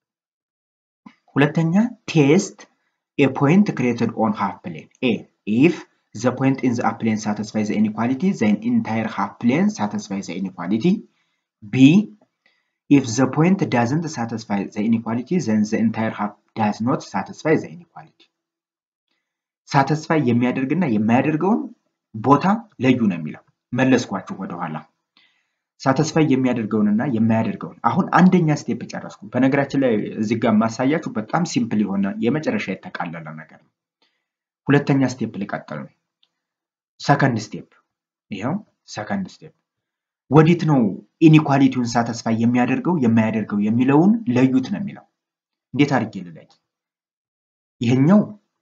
ሁለተኛ ቴስት ኤ ፖይንት ክሬትድ ኦን ሃፍ ፕሌን ኤ ኢፍ ዘ ፖይንት ኢን ዘ ፕሌን ሳቲስፋይ ዘ ኢኒኳሊቲ ዘን ኢንታየር ሃፍ ፕሌን ሳቲስፋይ ዘ ኢኒኳሊቲ ቢ ኢፍ ዘ ፖይንት ዳዝንት ሳቲስፋይ ዘ ኢኒኳሊቲ ዘን ዘ ኢንታየር ሃፍ ዳዝ ኖት ሳቲስፋይ ዘ ኢኒኳሊቲ ሳቲስፋይ የሚያደርግና የማያደርገውን ቦታ ለዩ ነው የሚለው መለስኳችሁ ወደኋላ ሳተስፋይ የሚያደርገውንና የማያደርገውን አሁን አንደኛ ስቴፕ ጨረስኩ። በነገራችን ላይ እዚህ ጋር ማሳያችሁ በጣም ሲምፕል የሆነ የመጨረሻ የተቃለለ ነገር ነው። ሁለተኛ ስቴፕ ልቀጥል ነው። ሰከንድ ስቴፕ ይኸው ሰከንድ ስቴፕ ወዴት ነው ኢኒኳሊቲውን ሳተስፋይ የሚያደርገው የማያደርገው የሚለውን ለዩት ነው የሚለው። እንዴት አድርጌ ልለይ? ይሄኛው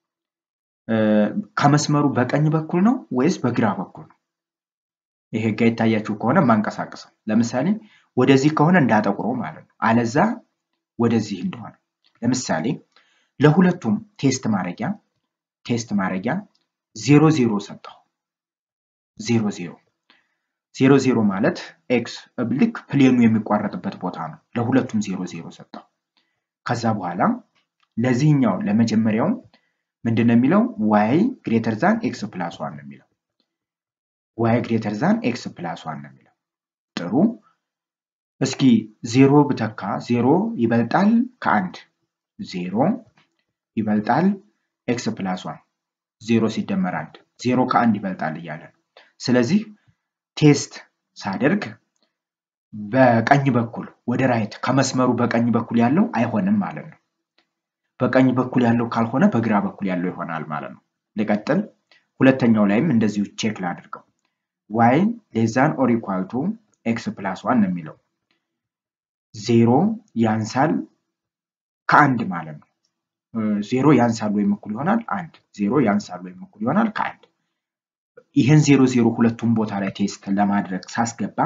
ከመስመሩ በቀኝ በኩል ነው ወይስ በግራ በኩል ነው? ይሄ ጋ ይታያችሁ ከሆነ ማንቀሳቀሰው ለምሳሌ ወደዚህ ከሆነ እንዳጠቁሮ ማለት ነው። አለዛ ወደዚህ እንደሆነ ለምሳሌ ለሁለቱም ቴስት ማድረጊያ ቴስት ማድረጊያ ዜሮ ዜሮ ሰጠው። ዜሮ ዜሮ ዜሮ ዜሮ ማለት ኤክስ ልክ ፕሌኑ የሚቋረጥበት ቦታ ነው። ለሁለቱም ዜሮ ዜሮ ሰጠው። ከዛ በኋላ ለዚህኛው ለመጀመሪያው ምንድን ነው የሚለው ዋይ ግሬተር ዛን ኤክስ ፕላስ ዋን ነው የሚለው ዋይ ግሬተር ዛን ኤክስ ፕላስ ዋን ነው የሚለው። ጥሩ እስኪ ዜሮ ብተካ ዜሮ ይበልጣል ከአንድ ዜሮ ይበልጣል ኤክስ ፕላስ ዋን ዜሮ ሲደመር አንድ ዜሮ ከአንድ ይበልጣል እያለ ነው። ስለዚህ ቴስት ሳደርግ በቀኝ በኩል ወደ ራይት ከመስመሩ በቀኝ በኩል ያለው አይሆንም ማለት ነው። በቀኝ በኩል ያለው ካልሆነ በግራ በኩል ያለው ይሆናል ማለት ነው። ልቀጥል። ሁለተኛው ላይም እንደዚሁ ቼክ ላድርገው። ዋይ ሌዛን ኦር ኢኳል ቱ ኤክስ ፕላስ ዋን ነው የሚለው ዜሮ ያንሳል ከአንድ ማለት ነው። ዜሮ ያንሳል ወይም እኩል ይሆናል አንድ ዜሮ ያንሳል ወይም እኩል ይሆናል ከአንድ ይህን ዜሮ ዜሮ ሁለቱም ቦታ ላይ ቴስት ለማድረግ ሳስገባ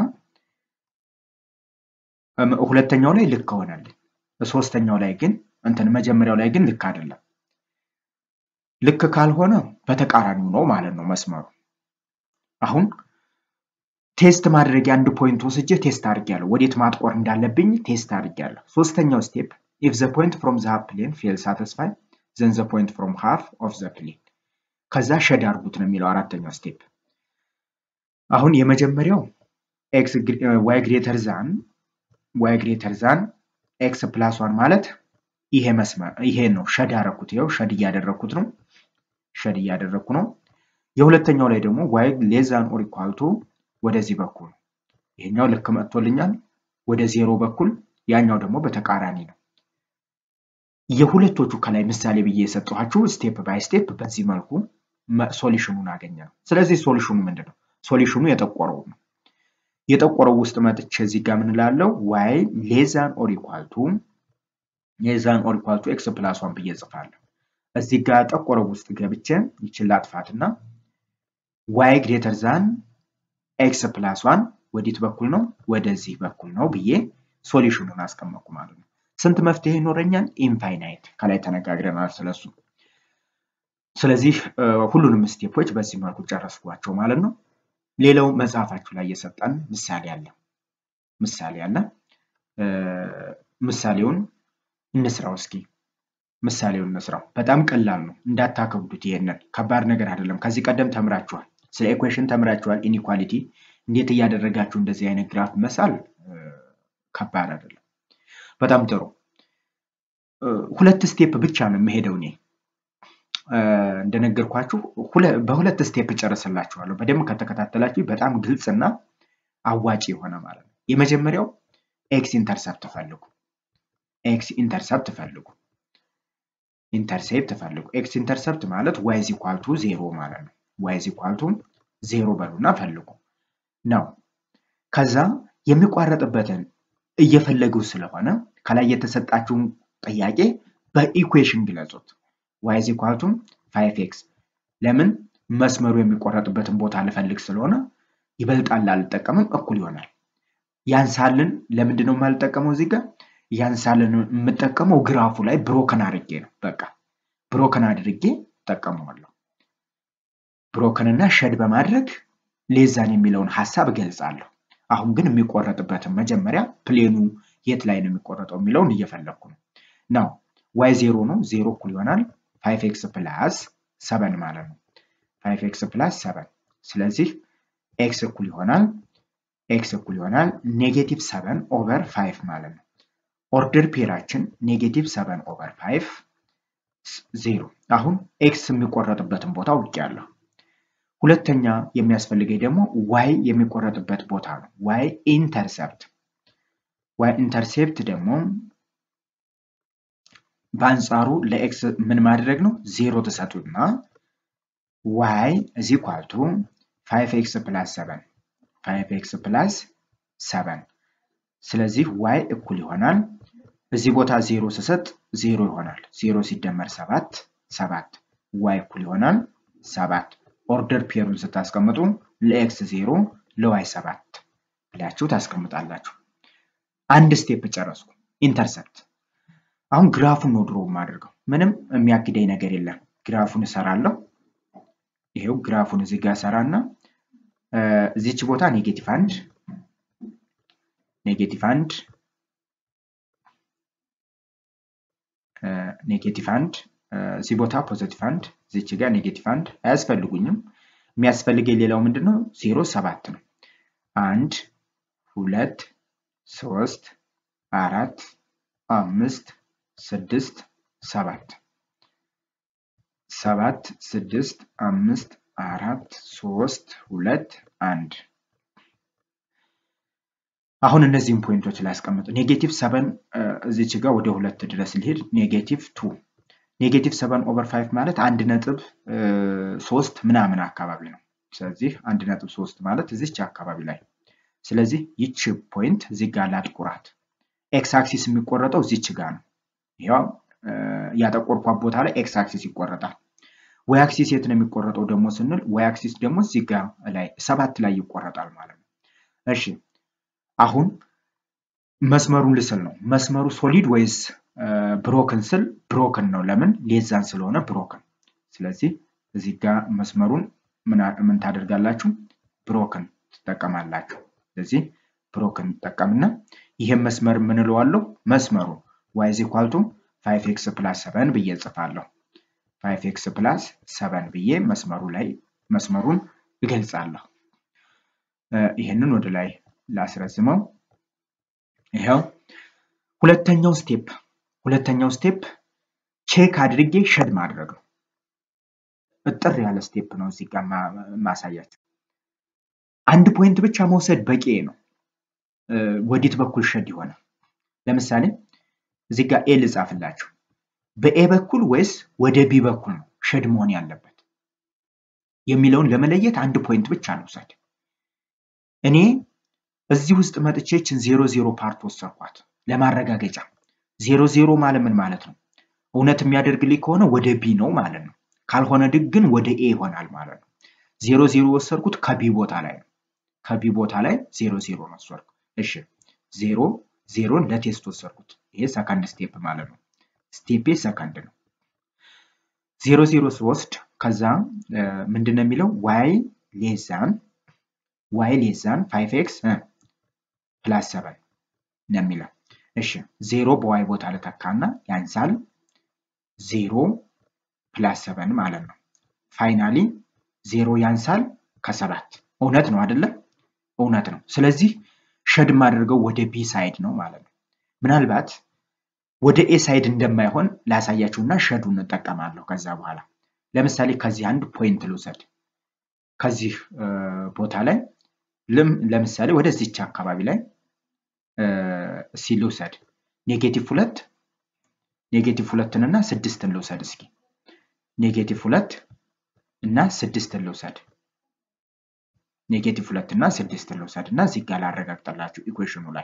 ሁለተኛው ላይ ልክ ሆነልኝ። ሶስተኛው ላይ ግን እንትን መጀመሪያው ላይ ግን ልክ አይደለም። ልክ ካልሆነ በተቃራኒው ነው ማለት ነው መስመሩ። አሁን ቴስት ማድረጊያ አንድ ፖይንት ወስጄ ቴስት አድርጌያለሁ። ወዴት ማጥቆር እንዳለብኝ ቴስት አድርጌያለሁ። ሶስተኛው ስቴፕ ኢፍ ዘ ፖይንት ፍሮም ዘ ሃፍ ፕሌን ፌል ሳቲስፋይ ዘን ዘ ፖይንት ፍሮም ሃፍ ኦፍ ዘ ፕሌን ከዛ ሸድ አድርጉት ነው የሚለው አራተኛው ስቴፕ። አሁን የመጀመሪያው ኤክስ ዋይ ግሬተር ዛን ዋይ ግሬተር ዛን ኤክስ ፕላስ ዋን ማለት ይሄ መስመር ይሄ ነው። ሸድ ያደረኩት ይኸው ሸድ እያደረኩት ነው። ሸድ እያደረኩ ነው። የሁለተኛው ላይ ደግሞ ዋይ ሌዛን ኦር ኢኳል ቱ ወደዚህ በኩል ይሄኛው ልክ መጥቶልኛል። ወደ ዜሮ በኩል ያኛው ደግሞ በተቃራኒ ነው። የሁለቶቹ ከላይ ምሳሌ ብዬ የሰጠኋችሁ ስቴፕ ባይ ስቴፕ በዚህ መልኩ ሶሉሽኑን አገኘ ነው። ስለዚህ ሶሉሽኑ ምንድን ነው? ሶሉሽኑ የጠቆረው ነው። የጠቆረው ውስጥ መጥቼ እዚህ ጋር ምን እላለሁ? ዋይ ሌዛን ኦር ኢኳል ቱ ሌዛን ኦር ኢኳል ቱ ኤክስ ፕላስ ዋን ብዬ ጽፋለሁ። እዚህ ጋር ጠቆረው ውስጥ ገብቼ ይችን ላጥፋትና ዋይ ግሬተር ዛን ኤክስ ፕላስ ዋን ወዴት በኩል ነው? ወደዚህ በኩል ነው ብዬ ሶሉሽኑን አስቀመጥኩ ማለት ነው። ስንት መፍትሄ ይኖረኛል? ኢንፋይናይት ከላይ ተነጋግረናል ስለሱ። ስለዚህ ሁሉንም ስቴፖች በዚህ መልኩ ጨረስኳቸው ማለት ነው። ሌላው መጽሐፋችሁ ላይ የሰጠን ምሳሌ አለ። ምሳሌ አለ። ምሳሌውን እንስራው እስኪ። ምሳሌውን እንስራው። በጣም ቀላል ነው፣ እንዳታከብዱት። ይሄንን ከባድ ነገር አይደለም። ከዚህ ቀደም ተምራችኋል። ስለ ኢኩዌሽን ተምራችኋል። ኢኒኳሊቲ እንዴት እያደረጋችሁ እንደዚህ አይነት ግራፍ መሳል ከባድ አይደለም። በጣም ጥሩ። ሁለት ስቴፕ ብቻ ነው የምሄደው እኔ እንደነገርኳችሁ በሁለት ስቴፕ ጨርስላችኋለሁ። በደንብ ከተከታተላችሁ በጣም ግልጽ እና አዋጭ የሆነ ማለት ነው። የመጀመሪያው ኤክስ ኢንተርሰፕት ፈልጉ። ኤክስ ኢንተርሰፕት ፈልጉ። ኢንተርሴፕት ፈልጉ። ኤክስ ኢንተርሰፕት ማለት ዋይ ዚ ኳልቱ ዜሮ ማለት ነው። ዋይ ዚ ኳልቱ ዜሮ በሉና ፈልጉ ነው። ከዛ የሚቋረጥበትን እየፈለጉ ስለሆነ ከላይ የተሰጣችሁን ጥያቄ በኢኩዌሽን ግለጹት። ዋይ ዚ ኳልቱ ፋይቭ ኤክስ ለምን መስመሩ የሚቆረጥበትን ቦታ ልፈልግ ስለሆነ ይበልጣል አልጠቀምም፣ እኩል ይሆናል። ያንሳልን ለምንድን ነው የማልጠቀመው? እዚህ ጋር ያንሳልን የምጠቀመው ግራፉ ላይ ብሮከን አድርጌ ነው። በቃ ብሮከን አድርጌ እጠቀመዋለሁ። ብሮከንና ሸድ በማድረግ ሌዛን የሚለውን ሀሳብ እገልጻለሁ። አሁን ግን የሚቆረጥበትን መጀመሪያ ፕሌኑ የት ላይ ነው የሚቆረጠው የሚለውን እየፈለግኩ ነው ነው ዋይ ዜሮ ነው። ዜሮ እኩል ይሆናል ፋይቭ ኤክስ ፕላስ ሰበን ማለት ነው። ፋይቭ ኤክስ ፕላስ ሰበን። ስለዚህ ኤክስ እኩል ይሆናል ኤክስ እኩል ይሆናል ኔጌቲቭ ሰበን ኦቨር ፋይቭ ማለት ነው። ኦርደር ፔራችን ኔጌቲቭ ሰበን ኦቨር ፋይቭ ዜሮ። አሁን ኤክስ የሚቆረጥበትን ቦታ አውቄያለሁ። ሁለተኛ የሚያስፈልገኝ ደግሞ ዋይ የሚቆረጥበት ቦታ ነው። ዋይ ኢንተርሰፕት ዋይ ኢንተርሴፕት ደግሞ በአንጻሩ ለኤክስ ምን ማድረግ ነው? ዜሮ ትሰጡና ዋይ እዚ ኳልቱ ፋይቭ ኤክስ ፕላስ ሰበን ፋይቭ ኤክስ ፕላስ ሰበን። ስለዚህ ዋይ እኩል ይሆናል እዚህ ቦታ ዜሮ ስሰጥ ዜሮ ይሆናል። ዜሮ ሲደመር ሰባት ሰባት። ዋይ እኩል ይሆናል ሰባት። ኦርደር ፔሩን ስታስቀምጡ ለኤክስ ዜሮ ለዋይ ሰባት ብላችሁ ታስቀምጣላችሁ። አንድ ስቴፕ ጨረስኩ። ኢንተርሰፕት አሁን ግራፉን ነው ድሮ የማደርገው። ምንም የሚያግደኝ ነገር የለም። ግራፉን እሰራለሁ። ይሄው ግራፉን እዚህ ጋር እሰራና እዚች ቦታ ኔጌቲቭ አንድ ኔጌቲቭ አንድ ኔጌቲቭ አንድ እዚህ ቦታ ፖዘቲቭ አንድ እዚች ጋር ኔጌቲቭ አንድ አያስፈልጉኝም። የሚያስፈልገኝ ሌላው ምንድን ነው? ዜሮ ሰባት ነው። አንድ ሁለት ሶስት አራት አምስት ስድስት ሰባት ሰባት ስድስት አምስት አራት ሶስት ሁለት አንድ አሁን እነዚህን ፖይንቶች ላስቀምጥ። ኔጌቲቭ ሰቨን እዚች ጋር ወደ ሁለት ድረስ ሊሄድ ኔጌቲቭ ቱ ኔጌቲቭ ሰቨን ኦቨር ፋይቭ ማለት አንድ ነጥብ ሶስት ምናምን አካባቢ ነው። ስለዚህ አንድ ነጥብ ሶስት ማለት እዚች አካባቢ ላይ ስለዚህ ይች ፖይንት እዚህ ጋር ላጥቁራት። ኤክስ አክሲስ የሚቆረጠው እዚች ጋር ነው። ይኸው ያጠቆርኳት ቦታ ላይ ኤክስ አክሲስ ይቆረጣል። ዋይ አክሲስ የት ነው የሚቆረጠው ደግሞ ስንል ዋይ አክሲስ ደግሞ እዚህ ጋር ላይ ሰባት ላይ ይቆረጣል ማለት ነው። እሺ አሁን መስመሩን ልስል ነው። መስመሩ ሶሊድ ወይስ ብሮክን ስል ብሮክን ነው። ለምን ሌዛን ስለሆነ ብሮክን። ስለዚህ እዚህ ጋር መስመሩን ምን ታደርጋላችሁ? ብሮክን ትጠቀማላችሁ። ስለዚህ ብሮክን ትጠቀምና ይሄን መስመር የምንለዋለሁ መስመሩ ዋይ ዚ ኳልቱ ፋይቭ ኤክስ ፕላስ ሰቨን ብዬ ጽፋለሁ። ፋይቭ ኤክስ ፕላስ ሰቨን ብዬ መስመሩ ላይ መስመሩን እገልጻለሁ። ይህንን ወደ ላይ ላስረዝመው። ይኸው ሁለተኛው ስቴፕ ሁለተኛው ስቴፕ ቼክ አድርጌ ሸድ ማድረግ ነው። እጥር ያለ ስቴፕ ነው እዚህ ጋር ማሳያችሁ። አንድ ፖይንት ብቻ መውሰድ በቂ ነው። ወዲት በኩል ሸድ ይሆናል። ለምሳሌ እዚህ ጋር ኤ ልጻፍላችሁ። በኤ በኩል ወይስ ወደ ቢ በኩል ነው ሸድ መሆን ያለበት የሚለውን ለመለየት አንድ ፖይንት ብቻ ልውሰድ። እኔ እዚህ ውስጥ መጥቼ ይችን ዜሮ ዜሮ ፓርት ወሰድኳት ለማረጋገጫ። ዜሮ ዜሮ ማለት ምን ማለት ነው? እውነት የሚያደርግልኝ ከሆነ ወደ ቢ ነው ማለት ነው። ካልሆነ ግን ወደ ኤ ይሆናል ማለት ነው። ዜሮ ዜሮ ወሰድኩት ከቢ ቦታ ላይ ነው። ከቢ ቦታ ላይ ዜሮ ዜሮ ነው ወሰድኩት። እሺ ዜሮ ዜሮን ለቴስት ወሰድኩት። ይሄ ሰከንድ ስቴፕ ማለት ነው። ስቴፔ ሰከንድ ነው። ዜሮ ዜሮ ስወስድ ከዛ ምንድን ነው የሚለው ዋይ ሌዛን ዋይ ሌዛን ፋይቭ ኤክስ ፕላስ ሰቨን ነው የሚለው። እሺ ዜሮ በዋይ ቦታ ልተካና ያንሳል ዜሮ ፕላስ ሰቨን ማለት ነው። ፋይናሊ ዜሮ ያንሳል ከሰባት እውነት ነው አይደለም? እውነት ነው። ስለዚህ ሸድ የማደርገው ወደ ቢ ሳይድ ነው ማለት ነው። ምናልባት ወደ ኤ ሳይድ እንደማይሆን ላሳያችሁና ሸዱን እንጠቀማለሁ ከዛ በኋላ። ለምሳሌ ከዚህ አንድ ፖይንት ልውሰድ። ከዚህ ቦታ ላይ ለምሳሌ ወደዚች አካባቢ ላይ እስኪ ልውሰድ። ኔጌቲቭ ሁለት ኔጌቲቭ ሁለትን እና ስድስትን ልውሰድ እስኪ ኔጌቲቭ ሁለት እና ስድስትን ልውሰድ ኔጌቲቭ ሁለት እና ስድስትን ልውሰድ እና እዚህ ጋር ላረጋግጠላችሁ ኢኩዌሽኑ ላይ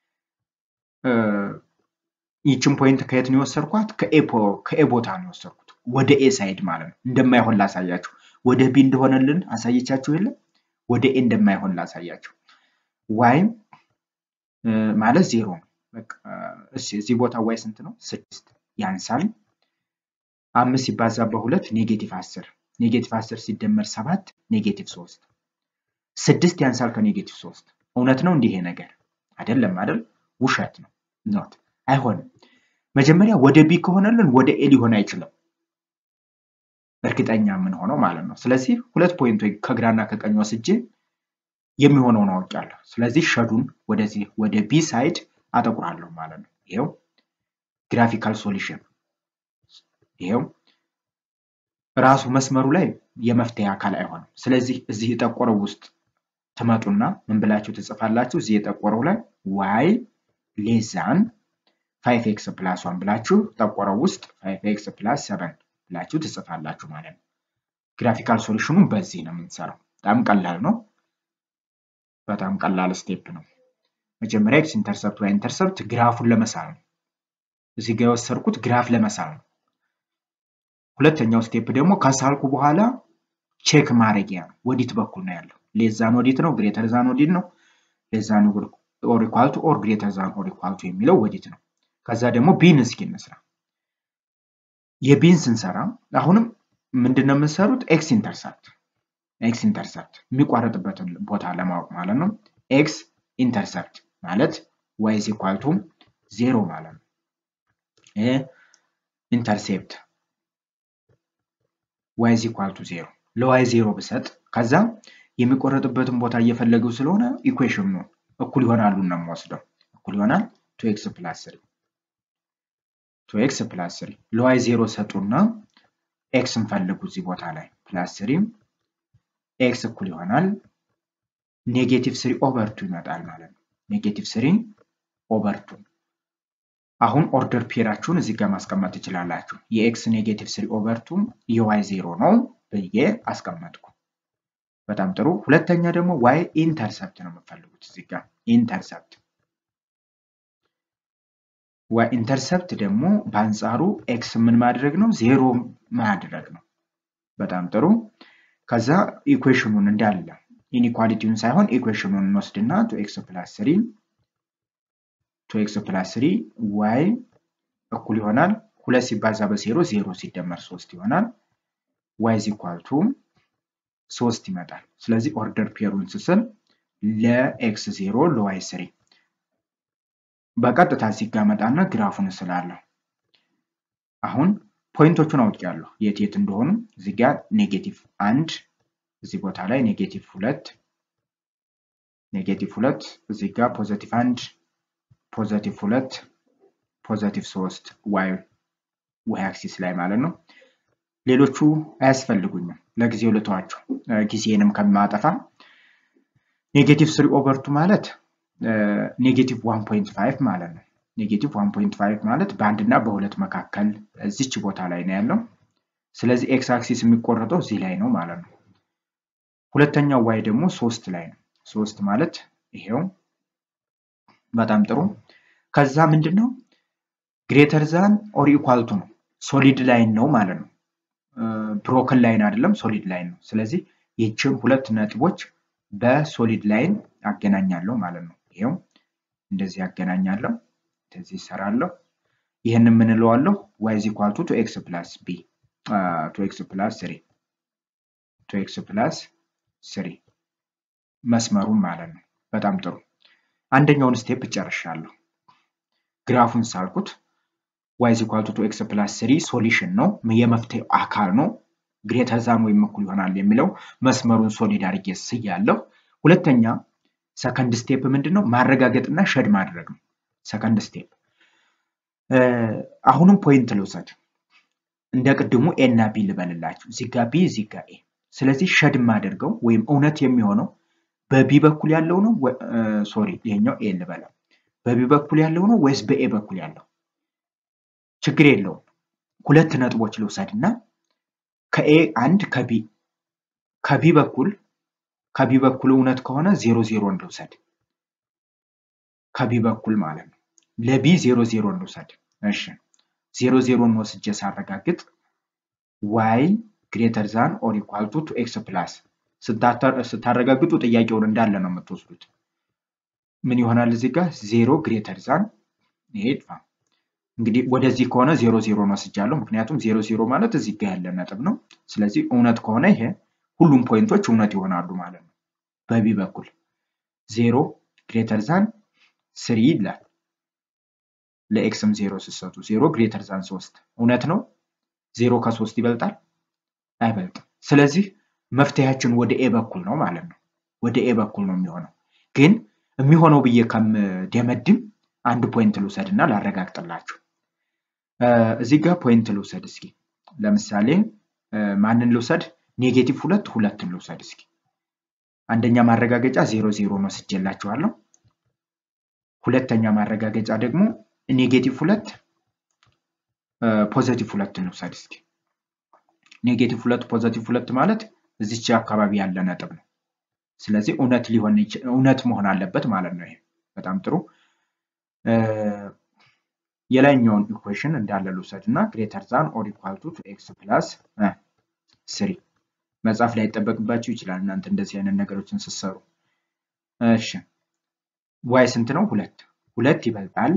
ይችን ፖይንት ከየት ነው የወሰድኳት? ከኤ ቦታ ነው የወሰድኩት፣ ወደ ኤ ሳይድ ማለት ነው። እንደማይሆን ላሳያችሁ። ወደ ቢ እንደሆነልን አሳየቻችሁ የለም? ወደ ኤ እንደማይሆን ላሳያችሁ። ዋይ ማለት ዜሮ ነው። እዚህ ቦታ ዋይ ስንት ነው? ስድስት ያንሳል። አምስት ሲባዛ በሁለት ኔጌቲቭ አስር ኔጌቲቭ አስር ሲደመር ሰባት ኔጌቲቭ ሶስት ስድስት ያንሳል ከኔጌቲቭ ሶስት እውነት ነው እንዲህ ነገር አይደለም አይደል? ውሸት ነው ኖት አይሆንም። መጀመሪያ ወደ ቢ ከሆነልን ወደ ኤ ሊሆን አይችልም። እርግጠኛ የምንሆነው ማለት ነው። ስለዚህ ሁለት ፖይንት ከግራና ከቀኝ ወስጄ የሚሆነውን አውቄያለሁ። ስለዚህ ሸዱን ወደዚህ ወደ ቢ ሳይድ አጠቁራለሁ ማለት ነው። ይኸው ግራፊካል ሶሉሽን ይኸው ራሱ መስመሩ ላይ የመፍትሄ አካል አይሆንም። ስለዚህ እዚህ የጠቆረው ውስጥ ትመጡና ምን ብላችሁ ትጽፋላችሁ? እዚህ የጠቆረው ላይ ዋይ ሌዛን ፋይቭ ኤክስ ፕላስ ዋን ብላችሁ ጠቆረው ውስጥ ፋይቭ ኤክስ ፕላስ ሰቨን ብላችሁ ትጽፋላችሁ ማለት ነው። ግራፊካል ሶሉሽኑን በዚህ ነው የምንሰራው። በጣም ቀላል ነው። በጣም ቀላል ስቴፕ ነው። መጀመሪያ ኤክስ ኢንተርሰፕት ዋይ ኢንተርሰፕት ግራፉን ለመሳል ነው። እዚህ ጋር የወሰድኩት ግራፍ ለመሳል ነው። ሁለተኛው ስቴፕ ደግሞ ከሳልኩ በኋላ ቼክ ማድረጊያ ነው። ወዲት በኩል ነው ያለው። ሌዛን ወዲት ነው፣ ግሬተር ዛን ወዲት ነው። ሌዛን ኦር ኢኳል ቱ ኦር ግሬተር ዛን ኦር ኢኳል ቱ የሚለው ወዲት ነው። ከዛ ደግሞ ቢን እስኪ እንስራ። የቢን ስንሰራ አሁንም ምንድን ነው የምንሰሩት? ኤክስ ኢንተርሰፕት ኤክስ ኢንተርሰፕት የሚቋረጥበትን ቦታ ለማወቅ ማለት ነው። ኤክስ ኢንተርሰፕት ማለት ዋይ ኢዝ ኢኳል ቱ ዜሮ ማለት ነው። ይሄ ኢንተርሴፕት ዋይ ኢዝ ኢኳል ቱ ዜሮ ለዋይ ዜሮ ብሰጥ ከዛ የሚቆረጥበትን ቦታ እየፈለገው ስለሆነ ኢኩዌሽኑ እኩል ይሆናሉ ነው የምወስደው። እኩል ይሆናል ቱ ኤክስ ፕላስ ስሪ ቱ ኤክስ ፕላስ ስሪ ለዋይ ዜሮ ሰጡና ኤክስን ፈልጉ እዚህ ቦታ ላይ ፕላስ ስሪ ኤክስ እኩል ይሆናል ኔጌቲቭ ስሪ ኦቨር ቱ ይመጣል ማለት ነው። ኔጌቲቭ ስሪ ኦቨር ቱ አሁን ኦርደር ፔራችሁን እዚህ ጋር ማስቀመጥ ትችላላችሁ። የኤክስ ኔጌቲቭ ስሪ ኦቨር ቱ የዋይ ዜሮ ነው ብዬ አስቀመጥኩ። በጣም ጥሩ። ሁለተኛ ደግሞ ዋይ ኢንተርሰፕት ነው የምፈልጉት እዚህ ጋር ኢንተርሰፕት። ዋይ ኢንተርሰፕት ደግሞ በአንጻሩ ኤክስ ምን ማድረግ ነው? ዜሮ ማድረግ ነው። በጣም ጥሩ። ከዛ ኢኩዌሽኑን እንዳለ ኢኒኳሊቲውን ሳይሆን ኢኩዌሽኑን እንወስድና ቱ ኤክስ ፕላስ ስሪ ቱ ኤክስ ፕላስ ስሪ ዋይ እኩል ይሆናል ሁለት ሲባዛ በዜሮ ዜሮ ሲደመር ሶስት ይሆናል። ዋይ ኢዝ ኢኳል ቱ ሶስት ይመጣል። ስለዚህ ኦርደር ፔሩን ስስል ለኤክስ ዜሮ ለዋይ ስሪ በቀጥታ እዚህ ጋር መጣና ግራፉን እስላለሁ። አሁን ፖይንቶቹን አውቄያለሁ የት የት እንደሆኑ እዚህ ጋር ኔጌቲቭ አንድ እዚህ ቦታ ላይ ኔጌቲቭ ሁለት ኔጌቲቭ ሁለት እዚህ ጋር ፖዘቲቭ አንድ ፖዘቲቭ ሁለት ፖዘቲቭ ሶስት ዋይ ዋይ አክሲስ ላይ ማለት ነው። ሌሎቹ አያስፈልጉኝም ለጊዜው ልተዋቸው ጊዜንም ከማጠፋ ኔጌቲቭ ስሪ ኦቨርቱ ማለት ኔጌቲቭ ዋን ፖይንት ፋይቭ ማለት ነው። ኔጌቲቭ 1.5 ማለት በአንድ እና በሁለት መካከል እዚች ቦታ ላይ ነው ያለው። ስለዚህ ኤክስ አክሲስ የሚቆረጠው እዚህ ላይ ነው ማለት ነው። ሁለተኛው ዋይ ደግሞ ሶስት ላይ ነው። ሶስት ማለት ይሄው በጣም ጥሩ። ከዛ ምንድን ነው ግሬተር ዛን ኦር ኢኳልቱ ነው። ሶሊድ ላይን ነው ማለት ነው። ብሮክን ላይን አይደለም፣ ሶሊድ ላይን ነው። ስለዚህ ይህችን ሁለት ነጥቦች በሶሊድ ላይን አገናኛለሁ ማለት ነው። ይሄው እንደዚህ አገናኛለሁ፣ እንደዚህ ይሰራለሁ። ይህን የምንለዋለሁ ዋይ ኢዝ ኢኳል ቱ ኤክስ ፕላስ ቢ ቱ ኤክስ ፕላስ ስሪ ቱ ኤክስ ፕላስ ስሪ መስመሩን ማለት ነው። በጣም ጥሩ። አንደኛውን ስቴፕ ጨርሻለሁ። ግራፉን ሳልኩት ዋይ ኢዝ ኢኳል ቱ ኤክስ ፕላስ ስሪ ሶሉሽን ነው፣ የመፍትሄው አካል ነው። ግሬተር ዛን ወይም እኩል ይሆናል የሚለው መስመሩን ሶሊድ አድርጌ ስያለሁ። ሁለተኛ ሰከንድ ስቴፕ ምንድን ነው? ማረጋገጥና ሸድ ማድረግ ነው። ሰከንድ ስቴፕ አሁንም ፖይንት ልውሰድ። እንደ ቅድሙ ኤ እና ቢ ልበልላችሁ። እዚህ ጋ ቢ እዚህ ጋ ኤ። ስለዚህ ሸድ የማደርገው ወይም እውነት የሚሆነው በቢ በኩል ያለው ነው። ሶሪ ይሄኛው ኤ ልበለው። በቢ በኩል ያለው ነው ወይስ በኤ በኩል ያለው? ችግር የለውም። ሁለት ነጥቦች ልውሰድ እና ከኤ አንድ ከቢ ከቢ በኩል ከቢ በኩል እውነት ከሆነ ዜሮ ዜሮ እንውሰድ። ከቢ በኩል ማለት ነው። ለቢ ዜሮ ዜሮ እንውሰድ። እሺ ዜሮ ዜሮን ወስጄ ሳረጋግጥ ዋይ ግሬተር ዛን ኦር ኢኳል ቱ ቱ ኤክስ ፕላስ ስታረጋግጡ ጥያቄውን እንዳለ ነው የምትወስዱት። ምን ይሆናል እዚህ ጋር ዜሮ ግሬተር ዛን ይሄ ይጥፋ። እንግዲህ ወደዚህ ከሆነ ዜሮ ዜሮን ወስጃለሁ። ምክንያቱም ዜሮ ዜሮ ማለት እዚህ ጋር ያለ ነጥብ ነው። ስለዚህ እውነት ከሆነ ይሄ ሁሉም ፖይንቶች እውነት ይሆናሉ ማለት ነው። በቢ በኩል ዜሮ ግሬተር ዛን ስሪ ይላል። ለኤክስም ዜሮ ስትሰጡ ዜሮ ግሬተር ዛን ሶስት እውነት ነው። ዜሮ ከሶስት ይበልጣል አይበልጥም። ስለዚህ መፍትሄያችን ወደ ኤ በኩል ነው ማለት ነው። ወደ ኤ በኩል ነው የሚሆነው። ግን የሚሆነው ብዬ ከምደመድም አንድ ፖይንት ልውሰድ እና ላረጋግጥላችሁ። እዚህ ጋር ፖይንት ልውሰድ እስኪ። ለምሳሌ ማንን ልውሰድ? ኔጌቲቭ ሁለት ሁለትን ልውሰድ እስኪ። አንደኛ ማረጋገጫ ዜሮ ዜሮን ወስጄላችኋለሁ። ሁለተኛ ማረጋገጫ ደግሞ ኔጌቲቭ ሁለት ፖዘቲቭ ሁለትን ልውሰድ እስኪ። ኔጌቲቭ ሁለት ፖዘቲቭ ሁለት ማለት እዚች አካባቢ ያለ ነጥብ ነው። ስለዚህ እውነት ሊሆን እውነት መሆን አለበት ማለት ነው። ይሄ በጣም ጥሩ። የላይኛውን ኢኩዌሽን እንዳለ ልውሰድ እና ግሬተር ዛን ኦር ኢኳል ቱ ኤክስ ፕላስ ስሪ መጻፍ ላይ ይጠበቅባችሁ ይችላል እናንተ እንደዚህ አይነት ነገሮችን ስትሰሩ። እሺ ዋይ ስንት ነው? ሁለት ሁለት ይበልጣል።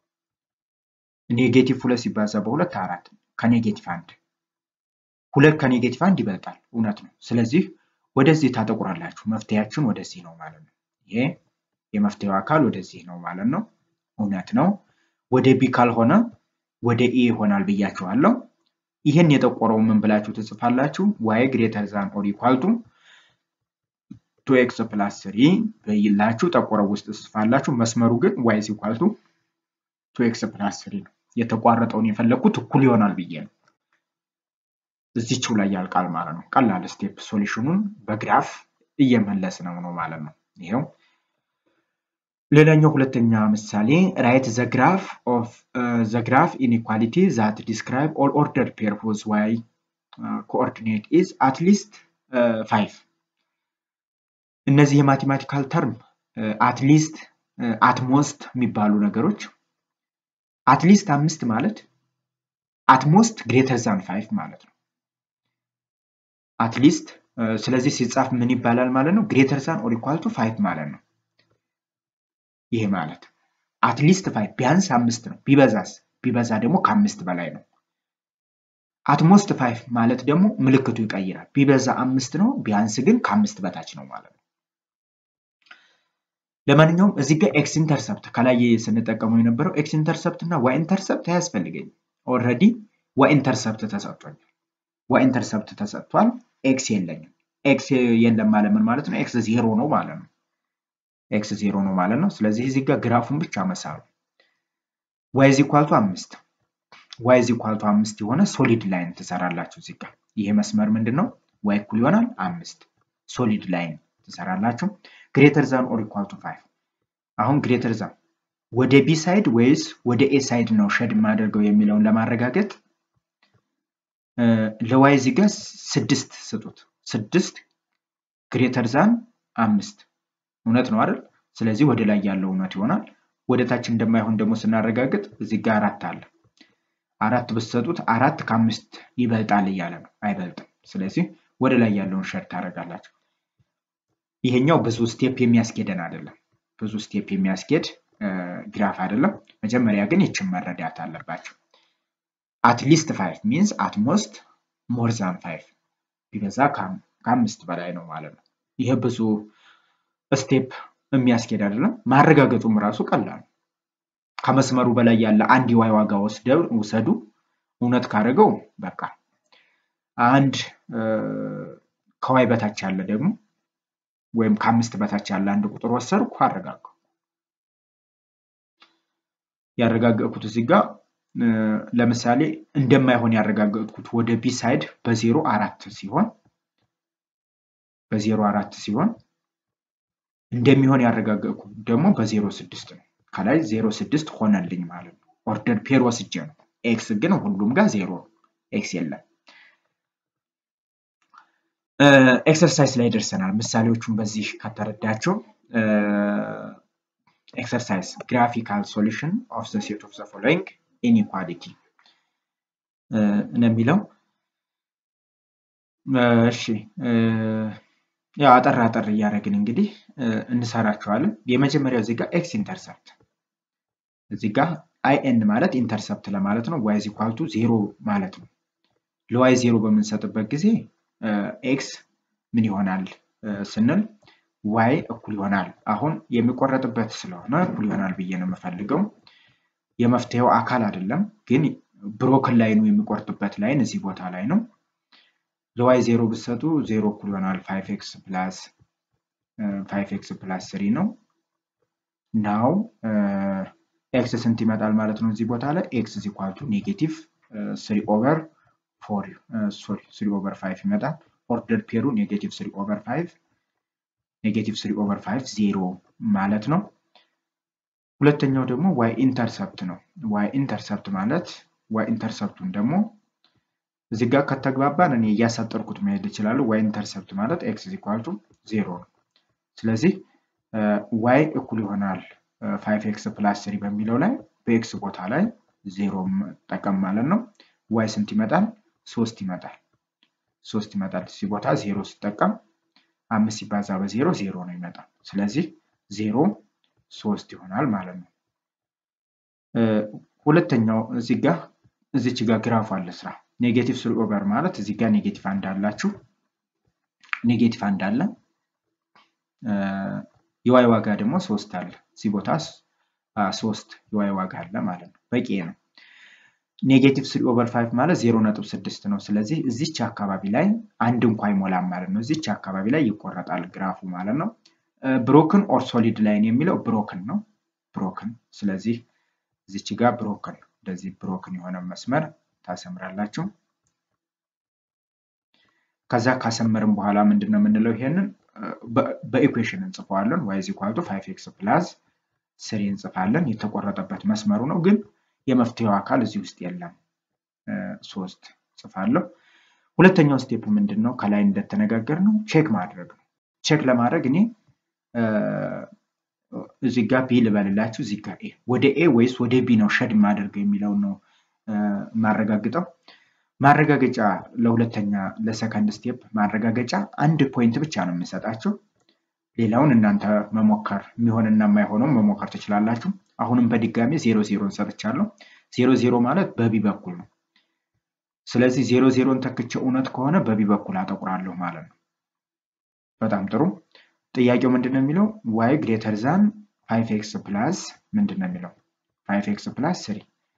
ኔጌቲቭ ሁለት ሲባዛ በሁለት አራት ከኔጌቲቭ አንድ ሁለት ከኔጌቲቭ አንድ ይበልጣል። እውነት ነው። ስለዚህ ወደዚህ ታጠቁራላችሁ። መፍትሄያችን ወደዚህ ነው ማለት ነው። ይሄ የመፍትሄው አካል ወደዚህ ነው ማለት ነው። እውነት ነው። ወደ ቢ ካልሆነ ወደ ኤ ይሆናል ብያችኋለሁ። ይህን የጠቆረው ምን ብላችሁ ትጽፋላችሁ? ዋይ ግሬተር ዛን ኦር ኢኳል ቱ ቱ ኤክስ ፕላስ ስሪ ብላችሁ ጠቆረው ውስጥ ትጽፋላችሁ። መስመሩ ግን ዋይ ኢኳል ቱ ቱ ኤክስ ፕላስ ስሪ ነው። የተቋረጠውን የፈለግኩት እኩል ይሆናል ብዬ ነው። እዚችው ላይ ያልቃል ማለት ነው። ቀላል ስቴፕ ሶሉሽኑን በግራፍ እየመለስ ነው ነው ማለት ነው። ይሄው ሌላኛው ሁለተኛ ምሳሌ ራይት ዘ ግራፍ ኦፍ ዘ ግራፍ ኢንኢኳሊቲ ዛት ዲስክራይብ ኦል ኦርደር ፔር ሁዝ ዋይ ኮኦርዲኔት ኢዝ አትሊስት ፋይቭ። እነዚህ የማቴማቲካል ተርም አትሊስት አትሞስት የሚባሉ ነገሮች አትሊስት አምስት ማለት አትሞስት ግሬተር ዛን ፋይቭ ማለት ነው። አትሊስት ስለዚህ ሲጻፍ ምን ይባላል ማለት ነው? ግሬተር ዛን ኦር ኢኳል ቱ ፋይቭ ማለት ነው። ይሄ ማለት አትሊስት ፋይቭ ቢያንስ አምስት ነው። ቢበዛስ ቢበዛ ደግሞ ከአምስት በላይ ነው። አትሞስት ፋይቭ ማለት ደግሞ ምልክቱ ይቀይራል። ቢበዛ አምስት ነው፣ ቢያንስ ግን ከአምስት በታች ነው ማለት ነው። ለማንኛውም እዚህ ጋር ኤክስ ኢንተርሰፕት ከላይ ስንጠቀመው የነበረው ኤክስ ኢንተርሰፕት እና ዋይ ኢንተርሰፕት አያስፈልገኝም። ኦልሬዲ ዋይ ኢንተርሰፕት ተሰጥቶኛል። ዋይ ኢንተርሰፕት ተሰጥቷል። ኤክስ የለኝም። ኤክስ የለም ማለት ምን ማለት ነው? ኤክስ ዜሮ ነው ማለት ነው። ኤክስ ዜሮ ነው ማለት ነው። ስለዚህ እዚህ ጋር ግራፉን ብቻ መሳሉ ዋይ ዚ ኳልቱ አምስት ዋይ ዚ ኳልቱ አምስት የሆነ ሶሊድ ላይን ትሰራላችሁ። እዚህ ጋር ይሄ መስመር ምንድን ነው? ዋይ እኩል ይሆናል አምስት ሶሊድ ላይን ትሰራላችሁ። ግሬተር ዛን ኦር ኢኳል ቱ ፋይቭ አሁን ግሬተር ዛን ወደ ቢ ሳይድ ወይስ ወደ ኤ ሳይድ ነው ሸድ የማደርገው የሚለውን ለማረጋገጥ ለዋይ እዚህ ጋር ስድስት ስጡት። ስድስት ግሬተር ዛን አምስት እውነት ነው አይደል? ስለዚህ ወደ ላይ ያለው እውነት ይሆናል። ወደ ታች እንደማይሆን ደግሞ ስናረጋግጥ እዚህ ጋር አራት አለ። አራት ብትሰጡት አራት ከአምስት ይበልጣል እያለ ነው። አይበልጥም። ስለዚህ ወደ ላይ ያለውን ሸድ ታደርጋላችሁ። ይሄኛው ብዙ ስቴፕ የሚያስኬደን አይደለም። ብዙ ስቴፕ የሚያስኬድ ግራፍ አይደለም። መጀመሪያ ግን ይችን መረዳት አለባቸው። አትሊስት ፋይቭ ሚንስ አትሞስት ሞር ዛን ፋይቭ ቢበዛ ከአምስት በላይ ነው ማለት ነው። ይሄ ብዙ ስቴፕ የሚያስኬድ አይደለም። ማረጋገጡም ራሱ ቀላል ነው። ከመስመሩ በላይ ያለ አንድ የዋይ ዋጋ ውሰዱ። እውነት ካደረገው በቃ አንድ ከዋይ በታች ያለ ደግሞ ወይም ከአምስት በታች ያለ አንድ ቁጥር ወሰድኩ አረጋገው ያረጋገጥኩት እዚህ ጋር ለምሳሌ እንደማይሆን ያረጋገጥኩት ወደ ቢ ሳይድ በዜሮ አራት ሲሆን በዜሮ አራት ሲሆን እንደሚሆን ያረጋገጥኩት ደግሞ በዜሮ ስድስት ነው። ከላይ ዜሮ ስድስት ሆነልኝ ማለት ነው። ኦርደር ፔር ወስጄ ነው። ኤክስ ግን ሁሉም ጋር ዜሮ ነው። ኤክስ የለም። ኤክሰርሳይዝ ላይ ደርሰናል። ምሳሌዎቹን በዚህ ከተረዳቸው ኤክሰርሳይዝ ግራፊካል ሶሉሽን ኦፍ ዘ ሴት ኦፍ ዘ ፎሎዊንግ ኢንኢኳሊቲ ነው የሚለው። እሺ ያው አጠር አጠር እያደረግን እንግዲህ እንሰራቸዋለን። የመጀመሪያው እዚህ ጋር ኤክስ ኢንተርሰፕት እዚህ ጋር አይ ኤን ማለት ኢንተርሰፕት ለማለት ነው። ዋይ ዚኳልቱ ዜሮ ማለት ነው። ለዋይ ዜሮ በምንሰጥበት ጊዜ ኤክስ ምን ይሆናል ስንል ዋይ እኩል ይሆናል። አሁን የሚቆረጥበት ስለሆነ እኩል ይሆናል ብዬ ነው የምፈልገው። የመፍትሄው አካል አይደለም፣ ግን ብሮክን ላይኑ የሚቆርጥበት ላይን እዚህ ቦታ ላይ ነው። ለዋይ ዜሮ ብትሰጡ ዜሮ እኩል ይሆናል ፋይቭ ኤክስ ፕላስ ፋይቭ ኤክስ ፕላስ ስሪ ነው። ናው ኤክስ ስንት ይመጣል ማለት ነው? እዚህ ቦታ ላይ ኤክስ ኢዝ ኢኳል ቱ ኔጌቲቭ ስሪ ኦቨር ፎር ሶሪ ስሪ ኦቨር ፋይቭ ይመጣል። ኦርደር ፔሩ ኔጌቲቭ ስሪ ኦቨር ፋይቭ ኔጌቲቭ ስሪ ኦቨር ፋይቭ ዜሮ ማለት ነው። ሁለተኛው ደግሞ ዋይ ኢንተርሰፕት ነው። ዋይ ኢንተርሰፕት ማለት ዋይ ኢንተርሰፕቱን ደግሞ እዚህ ጋር ከተግባባን እኔ እያሳጠርኩት መሄድ እችላለሁ። ዋይ ኢንተርሰፕት ማለት ኤክስ ኢዝ ኢኳል ቱ ዜሮ ነው። ስለዚህ ዋይ እኩል ይሆናል ፋይቭ ኤክስ ፕላስ ስሪ በሚለው ላይ በኤክስ ቦታ ላይ ዜሮ ጠቀም ማለት ነው። ዋይ ስንት ይመጣል? ሶስት ይመጣል። ሶስት ይመጣል። እዚህ ቦታ ዜሮ ሲጠቀም አምስት ሲባዛ በዜሮ ዜሮ ነው ይመጣል። ስለዚህ ዜሮ ሶስት ይሆናል ማለት ነው። ሁለተኛው እዚህ ጋር እዚች ጋር ግራፍ አለ ስራ ኔጌቲቭ ስሪ ኦቨር ማለት እዚህ ጋር ኔጌቲቭ አንድ አላችሁ ኔጌቲቭ አንድ አለ የዋይ ዋጋ ደግሞ ሶስት አለ እዚህ ቦታ ሶስት የዋይ ዋጋ አለ ማለት ነው በቂ ነው ኔጌቲቭ ስሪ ኦቨር ፋይቭ ማለት ዜሮ ነጥብ ስድስት ነው ስለዚህ እዚች አካባቢ ላይ አንድ እንኳ አይሞላም ማለት ነው እዚች አካባቢ ላይ ይቆረጣል ግራፉ ማለት ነው ብሮክን ኦር ሶሊድ ላይን የሚለው ብሮክን ነው ብሮክን ስለዚህ እዚች ጋር ብሮክን እንደዚህ ብሮክን የሆነ መስመር ታሰምራላችሁ ከዛ ካሰመርን በኋላ ምንድን ነው የምንለው ይሄንን በኢኩዌሽን እንጽፈዋለን ዋይ ዚኳልቱ ፋይቭ ኤክስ ፕላስ ስሪ እንጽፋለን የተቆረጠበት መስመሩ ነው ግን የመፍትሄው አካል እዚህ ውስጥ የለም ሶስት ጽፋለሁ ሁለተኛው ስቴፕ ምንድን ነው ከላይ እንደተነጋገር ነው ቼክ ማድረግ ነው ቼክ ለማድረግ እኔ እዚህ ጋር ቢ ልበልላችሁ እዚህ ጋር ኤ ወደ ኤ ወይስ ወደ ቢ ነው ሸድ ማደርገው የሚለውን ነው ማረጋግጠው ማረጋገጫ ለሁለተኛ ለሰከንድ ስቴፕ ማረጋገጫ አንድ ፖይንት ብቻ ነው የምሰጣቸው ሌላውን እናንተ መሞከር የሚሆንና የማይሆነው መሞከር ትችላላችሁ አሁንም በድጋሚ ዜሮ ዜሮን ሰጥቻለሁ ዜሮ ዜሮ ማለት በቢ በኩል ነው ስለዚህ ዜሮ ዜሮን ተክቼ እውነት ከሆነ በቢ በኩል አጠቁራለሁ ማለት ነው በጣም ጥሩ ጥያቄው ምንድን ነው የሚለው ዋይ ግሬተር ዛን ፋይቭ ኤክስ ፕላስ ምንድን ነው የሚለው ፋይቭ ኤክስ ፕላስ ስሪ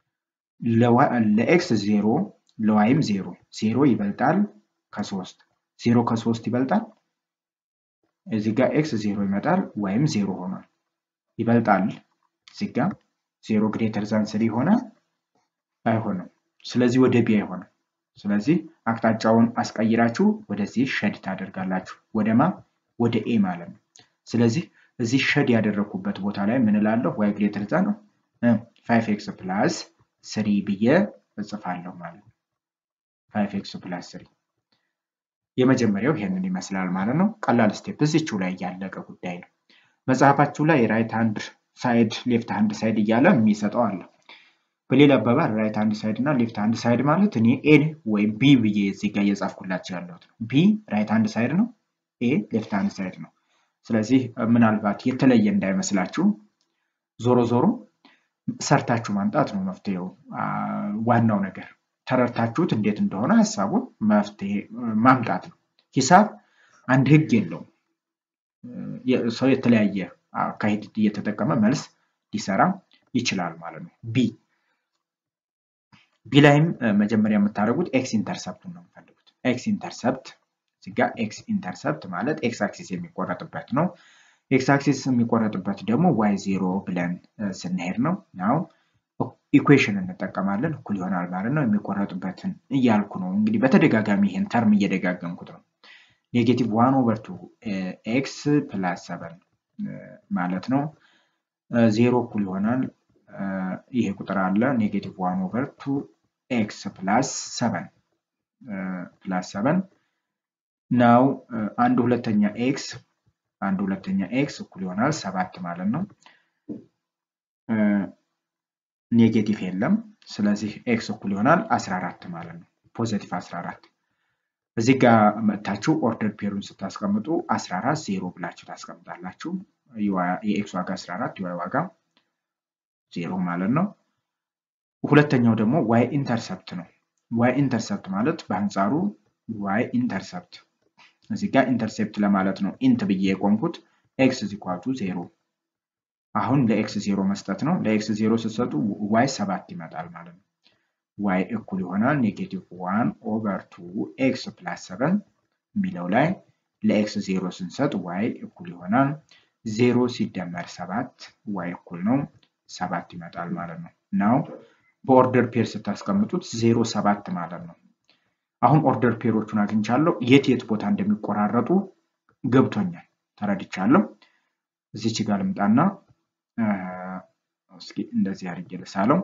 ለኤክስ ዜሮ ለዋይም ዜሮ ዜሮ ይበልጣል ከሶስት ዜሮ ከሶስት ይበልጣል እዚህ ጋር ኤክስ ዜሮ ይመጣል ዋይም ዜሮ ሆኗል ይበልጣል እዚህ ጋር ዜሮ ግሬተር ዛን ስሪ ሆነ አይሆንም ስለዚህ ወደ ቢ አይሆንም ስለዚህ አቅጣጫውን አስቀይራችሁ ወደዚህ ሸድ ታደርጋላችሁ ወደማ ወደ ኤ ማለት ነው ስለዚህ እዚህ ሸድ ያደረግኩበት ቦታ ላይ ምን እላለሁ? ዋይ ግሬተር ዛን ፋይቭ ኤክስ ፕላስ ስሪ ብዬ እጽፋለሁ ማለት ነው። ፋይቭ ኤክስ ፕላስ ስሪ የመጀመሪያው ይሄንን ይመስላል ማለት ነው። ቀላል ስቴፕ እዚችው ላይ ያለቀ ጉዳይ ነው። መጽሐፋችሁ ላይ ራይት ሃንድ ሳይድ ሌፍት ሃንድ ሳይድ እያለ የሚሰጠው አለ። በሌላ አባባል ራይት ሃንድ ሳይድ እና ሌፍት ሃንድ ሳይድ ማለት እኔ ኤ ወይም ቢ ብዬ እዚህ ጋር እየጻፍኩላቸው ያለሁት ነው። ቢ ራይት ሃንድ ሳይድ ነው፣ ኤ ሌፍት ሃንድ ሳይድ ነው። ስለዚህ ምናልባት የተለየ እንዳይመስላችሁ ዞሮ ዞሮ ሰርታችሁ ማምጣት ነው መፍትሄው። ዋናው ነገር ተረድታችሁት እንዴት እንደሆነ ሀሳቡን መፍትሄ ማምጣት ነው። ሂሳብ አንድ ህግ የለውም። ሰው የተለያየ አካሄድ እየተጠቀመ መልስ ሊሰራ ይችላል ማለት ነው። ቢ ቢ ላይም መጀመሪያ የምታደርጉት ኤክስ ኢንተርሰፕቱን ነው የምፈልጉት። ኤክስ ኢንተርሰፕት እዚጋ ኤክስ ኢንተርሰፕት ማለት ኤክስ አክሲስ የሚቆረጥበት ነው። ኤክስ አክሲስ የሚቆረጥበት ደግሞ ዋይ ዜሮ ብለን ስንሄድ ነው። ናው ኢኩዌሽን እንጠቀማለን እኩል ይሆናል ማለት ነው። የሚቆረጥበትን እያልኩ ነው እንግዲህ በተደጋጋሚ ይሄን ተርም እየደጋገምኩት ነው። ኔጌቲቭ ዋን ኦቨር ቱ ኤክስ ፕላስ ሰቨን ማለት ነው። ዜሮ እኩል ይሆናል ይሄ ቁጥር አለ ኔጌቲቭ ዋን ኦቨር ቱ ኤክስ ፕላስ ሰቨን ፕላስ ሰቨን ናው አንድ ሁለተኛ ኤክስ አንድ ሁለተኛ ኤክስ እኩል ይሆናል ሰባት ማለት ነው። ኔጌቲቭ የለም። ስለዚህ ኤክስ እኩል ይሆናል 14 ማለት ነው። ፖዘቲቭ 14 እዚህ ጋር መጥታችሁ ኦርደር ፔሩን ስታስቀምጡ 14 ዜሮ ብላችሁ ታስቀምጣላችሁ። የኤክስ ዋጋ 14 የዋይ ዋጋ ዜሮ ማለት ነው። ሁለተኛው ደግሞ ዋይ ኢንተርሰፕት ነው። ዋይ ኢንተርሰፕት ማለት በአንጻሩ ዋይ ኢንተርሰፕት እዚህ ጋር ኢንተርሴፕት ለማለት ነው ኢንት ብዬ የቆምኩት ኤክስ ዚኳቱ ዜሮ አሁን ለኤክስ ዜሮ መስጠት ነው። ለኤክስ ዜሮ ስትሰጡ ዋይ ሰባት ይመጣል ማለት ነው። ዋይ እኩል ይሆናል ኔጌቲቭ ዋን ኦቨር ቱ ኤክስ ፕላስ ሰቨን የሚለው ላይ ለኤክስ ዜሮ ስንሰጥ ዋይ እኩል ይሆናል ዜሮ ሲደመር ሰባት ዋይ እኩል ነው ሰባት ይመጣል ማለት ነው። ናው በኦርደር ፔር ስታስቀምጡት ዜሮ ሰባት ማለት ነው። አሁን ኦርደር ፔሮቹን አግኝቻለሁ። የት የት ቦታ እንደሚቆራረጡ ገብቶኛል፣ ተረድቻለሁ። እዚች ጋር ልምጣና እስኪ እንደዚህ አድርጌ ልሳለው።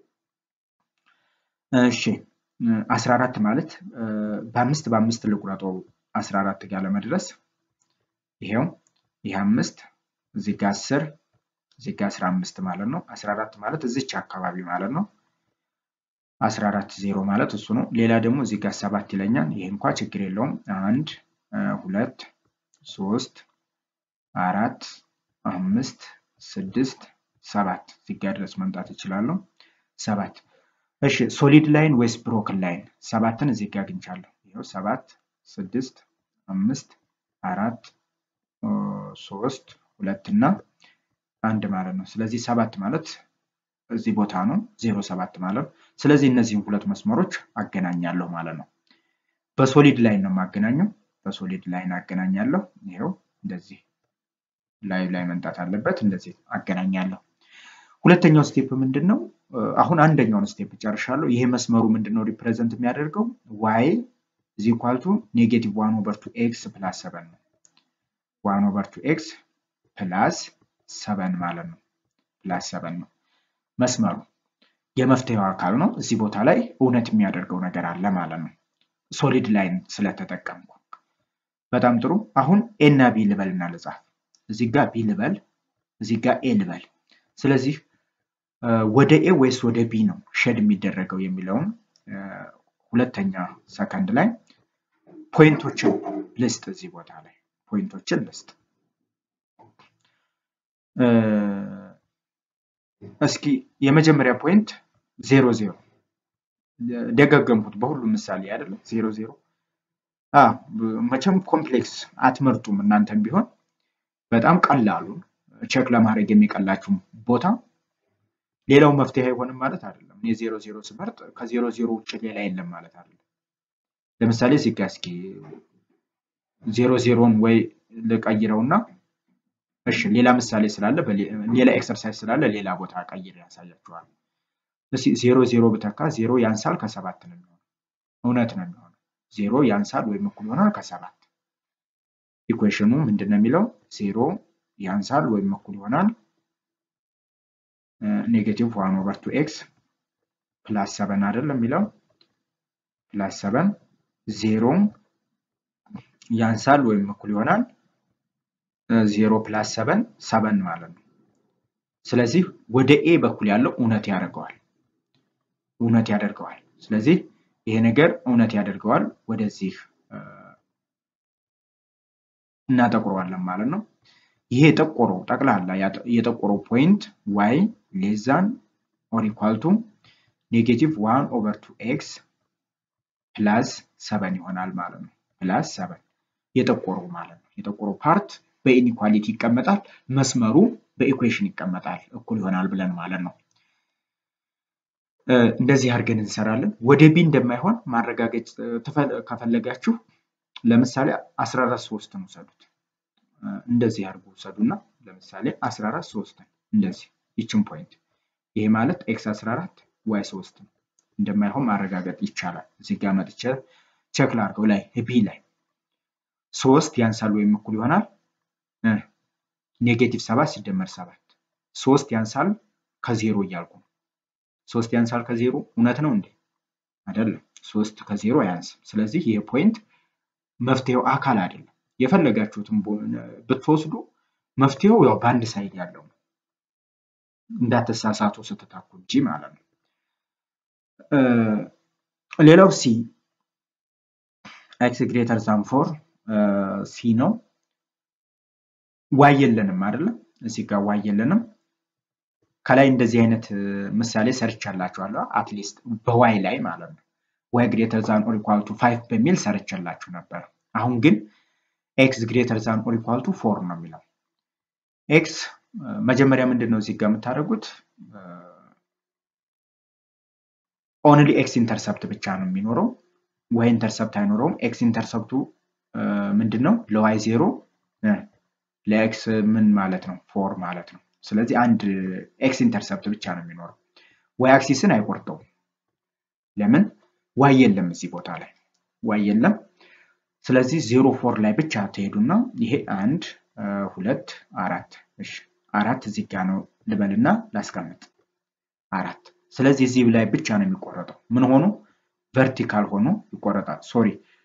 እሺ 14 ማለት በአምስት በአምስት ልቁረጠው 14 ጋር ለመድረስ ይሄው ይህ አምስት እዚህ ጋር 10 እዚህ ጋር 15 ማለት ነው። 14 ማለት እዚች አካባቢ ማለት ነው። 14 ዜሮ ማለት እሱ ነው። ሌላ ደግሞ እዚህ ጋር ሰባት ይለኛል። ይሄ እንኳ ችግር የለውም። አንድ ሁለት ሶስት አራት አምስት ስድስት ሰባት እዚህ ጋር ድረስ መምጣት እችላለሁ። ሰባት እሺ፣ ሶሊድ ላይን ወይስ ብሮክን ላይን? ሰባትን እዚህ ጋር አግኝቻለሁ። ይኸው ሰባት ስድስት አምስት አራት ሶስት ሁለት እና አንድ ማለት ነው። ስለዚህ ሰባት ማለት እዚህ ቦታ ነው። ዜሮ ሰባት ማለት ነው። ስለዚህ እነዚህን ሁለት መስመሮች አገናኛለሁ ማለት ነው። በሶሊድ ላይን ነው የማገናኘው። በሶሊድ ላይን አገናኛለሁ። ይኸው እንደዚህ ላይ ላይ መምጣት አለበት። እንደዚህ አገናኛለሁ። ሁለተኛው ስቴፕ ምንድን ነው? አሁን አንደኛውን ስቴፕ ጨርሻለሁ። ይሄ መስመሩ ምንድን ነው ሪፕሬዘንት የሚያደርገው? ዋይ ኢዝ ኢኳል ቱ ኔጌቲቭ ዋን ኦቨር ቱ ኤክስ ፕላስ ሰቨን ነው። ዋን ኦቨር ቱ ኤክስ ፕላስ ሰቨን ማለት ነው። ፕላስ ሰቨን ነው መስመሩ የመፍትሄው አካል ነው። እዚህ ቦታ ላይ እውነት የሚያደርገው ነገር አለ ማለት ነው። ሶሊድ ላይን ስለተጠቀምኩ በጣም ጥሩ። አሁን ኤ እና ቢ ልበል እና ልጻፍ። እዚህ ጋር ቢ ልበል፣ እዚህ ጋር ኤ ልበል። ስለዚህ ወደ ኤ ወይስ ወደ ቢ ነው ሸድ የሚደረገው የሚለውን ሁለተኛ ሰከንድ ላይ ፖይንቶችን ልስጥ። እዚህ ቦታ ላይ ፖይንቶችን ልስጥ። እስኪ የመጀመሪያ ፖይንት ዜሮ ዜሮ ደጋገምኩት በሁሉም ምሳሌ አይደለም። ዜሮ ዜሮ መቼም ኮምፕሌክስ አትመርጡም እናንተም ቢሆን በጣም ቀላሉን ቼክ ለማድረግ የሚቀላችሁ ቦታ ሌላው መፍትሄ አይሆንም ማለት አይደለም። እኔ ዜሮ ዜሮ ስመርጥ ከዜሮ ዜሮ ውጭ ሌላ የለም ማለት አይደለም። ለምሳሌ እዚህ ጋ እስኪ ዜሮ ዜሮን ወይ ልቀይረውና እሺ ሌላ ምሳሌ ስላለ ሌላ ኤክሰርሳይዝ ስላለ ሌላ ቦታ ቀይር ያሳያችኋል። እስኪ ዜሮ ዜሮ ብተካ ዜሮ ያንሳል ከሰባት ነው የሚሆነው። እውነት ነው የሚሆነው። ዜሮ ያንሳል ወይም እኩል ይሆናል ከሰባት። ኢኩዌሽኑ ምንድን ነው የሚለው? ዜሮ ያንሳል ወይም እኩል ይሆናል ኔጌቲቭ ዋን ኦቨር ቱ ኤክስ ፕላስ ሰበን አይደለም የሚለው ፕላስ ሰበን ዜሮ ያንሳል ወይም እኩል ይሆናል ዜሮ ፕላስ ሰበን ሰበን ማለት ነው። ስለዚህ ወደ ኤ በኩል ያለው እውነት ያደርገዋል እውነት ያደርገዋል። ስለዚህ ይሄ ነገር እውነት ያደርገዋል ወደዚህ እናጠቁረዋለን ማለት ነው። ይሄ የጠቆረው ጠቅላላ የጠቆረው ፖይንት ዋይ ሌዛን ኦር ኢኳል ቱ ኔጌቲቭ ዋን ኦቨር ቱ ኤክስ ፕላስ ሰበን ይሆናል ማለት ነው። ፕላስ ሰበን የጠቆረው ማለት ነው። የጠቆረው ፓርት በኢኒኳሊቲ ይቀመጣል፣ መስመሩ በኢኩዌሽን ይቀመጣል፣ እኩል ይሆናል ብለን ማለት ነው። እንደዚህ አድርገን እንሰራለን። ወደ ቢ እንደማይሆን ማረጋገጥ ከፈለጋችሁ ለምሳሌ 14 ሶስትን ውሰዱት። እንደዚህ አድርጎ ውሰዱና ለምሳሌ 14 ሶስትን እንደዚህ ይችን ፖይንት ይሄ ማለት ኤክስ 14 ዋይ 3 እንደማይሆን ማረጋገጥ ይቻላል። እዚህ ጋር መጥቼ ቼክ ላድርገው ላይ ቢ ላይ ሶስት ያንሳል ወይም እኩል ይሆናል ኔጌቲቭ ሰባት ሲደመር ሰባት ሶስት ያንሳል ከዜሮ እያልኩ ነው። ሶስት ያንሳል ከዜሮ እውነት ነው እንዴ? አይደለም። ሶስት ከዜሮ አያንስም። ስለዚህ ይሄ ፖይንት መፍትሄው አካል አይደለም። የፈለጋችሁትን ብትወስዱ መፍትሄው ያው በአንድ ሳይድ ያለው ነው። እንዳትሳሳቱ ስትታኩ እንጂ ማለት ነው። ሌላው ሲ ኤክስ ግሬተር ዛን ፎር ሲ ነው። ዋይ የለንም አይደለም። እዚህ ጋር ዋይ የለንም። ከላይ እንደዚህ አይነት ምሳሌ ሰርቻላችኋለሁ። አትሊስት በዋይ ላይ ማለት ነው። ዋይ ግሬተር ዛን ኦር ኢኳል ቱ ፋይቭ በሚል ሰርቻላችሁ ነበር። አሁን ግን ኤክስ ግሬተር ዛን ኦር ኢኳል ቱ ፎር ነው የሚለው። ኤክስ መጀመሪያ ምንድን ነው እዚህ ጋር የምታደርጉት? ኦንሊ ኤክስ ኢንተርሰፕት ብቻ ነው የሚኖረው። ዋይ ኢንተርሰፕት አይኖረውም። ኤክስ ኢንተርሰፕቱ ምንድን ነው? ለዋይ ዜሮ ለኤክስ ምን ማለት ነው? ፎር ማለት ነው። ስለዚህ አንድ ኤክስ ኢንተርሰፕት ብቻ ነው የሚኖረው። ዋይ አክሲስን አይቆርጠውም። ለምን? ዋይ የለም እዚህ ቦታ ላይ ዋይ የለም። ስለዚህ ዜሮ ፎር ላይ ብቻ ትሄዱና ይሄ አንድ ሁለት አራት እሺ አራት እዚህ ጋ ነው ልበልና ላስቀምጥ አራት። ስለዚህ እዚህ ላይ ብቻ ነው የሚቆረጠው። ምን ሆኖ ቨርቲካል ሆኖ ይቆረጣል። ሶሪ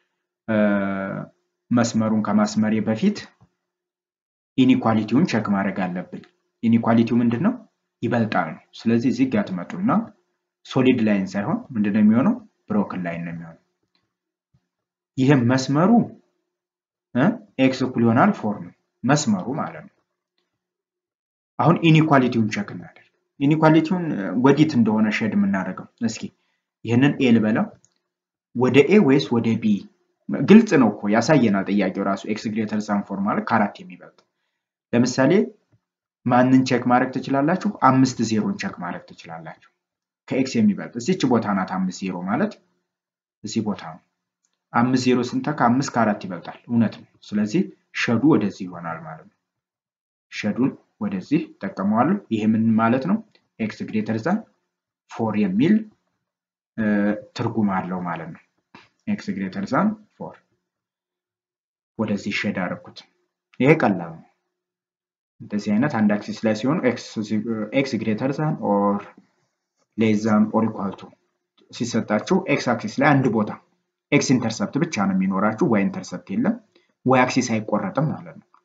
መስመሩን ከማስመሬ በፊት ኢኒኳሊቲውን ቸክ ማድረግ አለብን። ኢኒኳሊቲው ምንድን ነው? ይበልጣል ነው። ስለዚህ እዚህ ጋር ትመጡና ሶሊድ ላይን ሳይሆን ምንድነው የሚሆነው? ብሮክን ላይን ነው የሚሆነው። ይህም መስመሩ ኤክስ እኩል ይሆናል ፎር ነው መስመሩ ማለት ነው። አሁን ኢኒኳሊቲውን ቸክ እናደርግ። ኢኒኳሊቲውን ወዲት እንደሆነ ሼድ የምናደርገው እስኪ ይህንን ኤ ልበለው ወደ ኤ ወይስ ወደ ቢ? ግልጽ ነው እኮ ያሳየናል ጥያቄው ራሱ ኤክስ ግሬተር ዛን ፎር ማለት ከአራት የሚበልጥ ለምሳሌ ማንን ቼክ ማድረግ ትችላላችሁ? አምስት ዜሮን ቼክ ማድረግ ትችላላችሁ። ከኤክስ የሚበልጥ እዚች ቦታ ናት። አምስት ዜሮ ማለት እዚህ ቦታ ነው። አምስት ዜሮ ስንተካ አምስት ከአራት ይበልጣል። እውነት ነው። ስለዚህ ሸዱ ወደዚህ ይሆናል ማለት ነው። ሸዱን ወደዚህ ጠቀመዋለሁ። ይሄ ምን ማለት ነው? ኤክስ ግሬተር ዛን ፎር የሚል ትርጉም አለው ማለት ነው። ኤክስ ግሬተር ዛን ፎር ወደዚህ ሸድ አደረኩት። ይሄ ቀላል ነው። እንደዚህ አይነት አንድ አክሲስ ላይ ሲሆኑ ኤክስ ግሬተር ዛን ኦር ሌስ ዛን ኦር ኢኳል ቱ ሲሰጣችሁ ኤክስ አክሲስ ላይ አንድ ቦታ ኤክስ ኢንተርሰፕት ብቻ ነው የሚኖራችሁ። ዋይ ኢንተርሰፕት የለም። ዋይ አክሲስ አይቆረጥም ማለት ነው።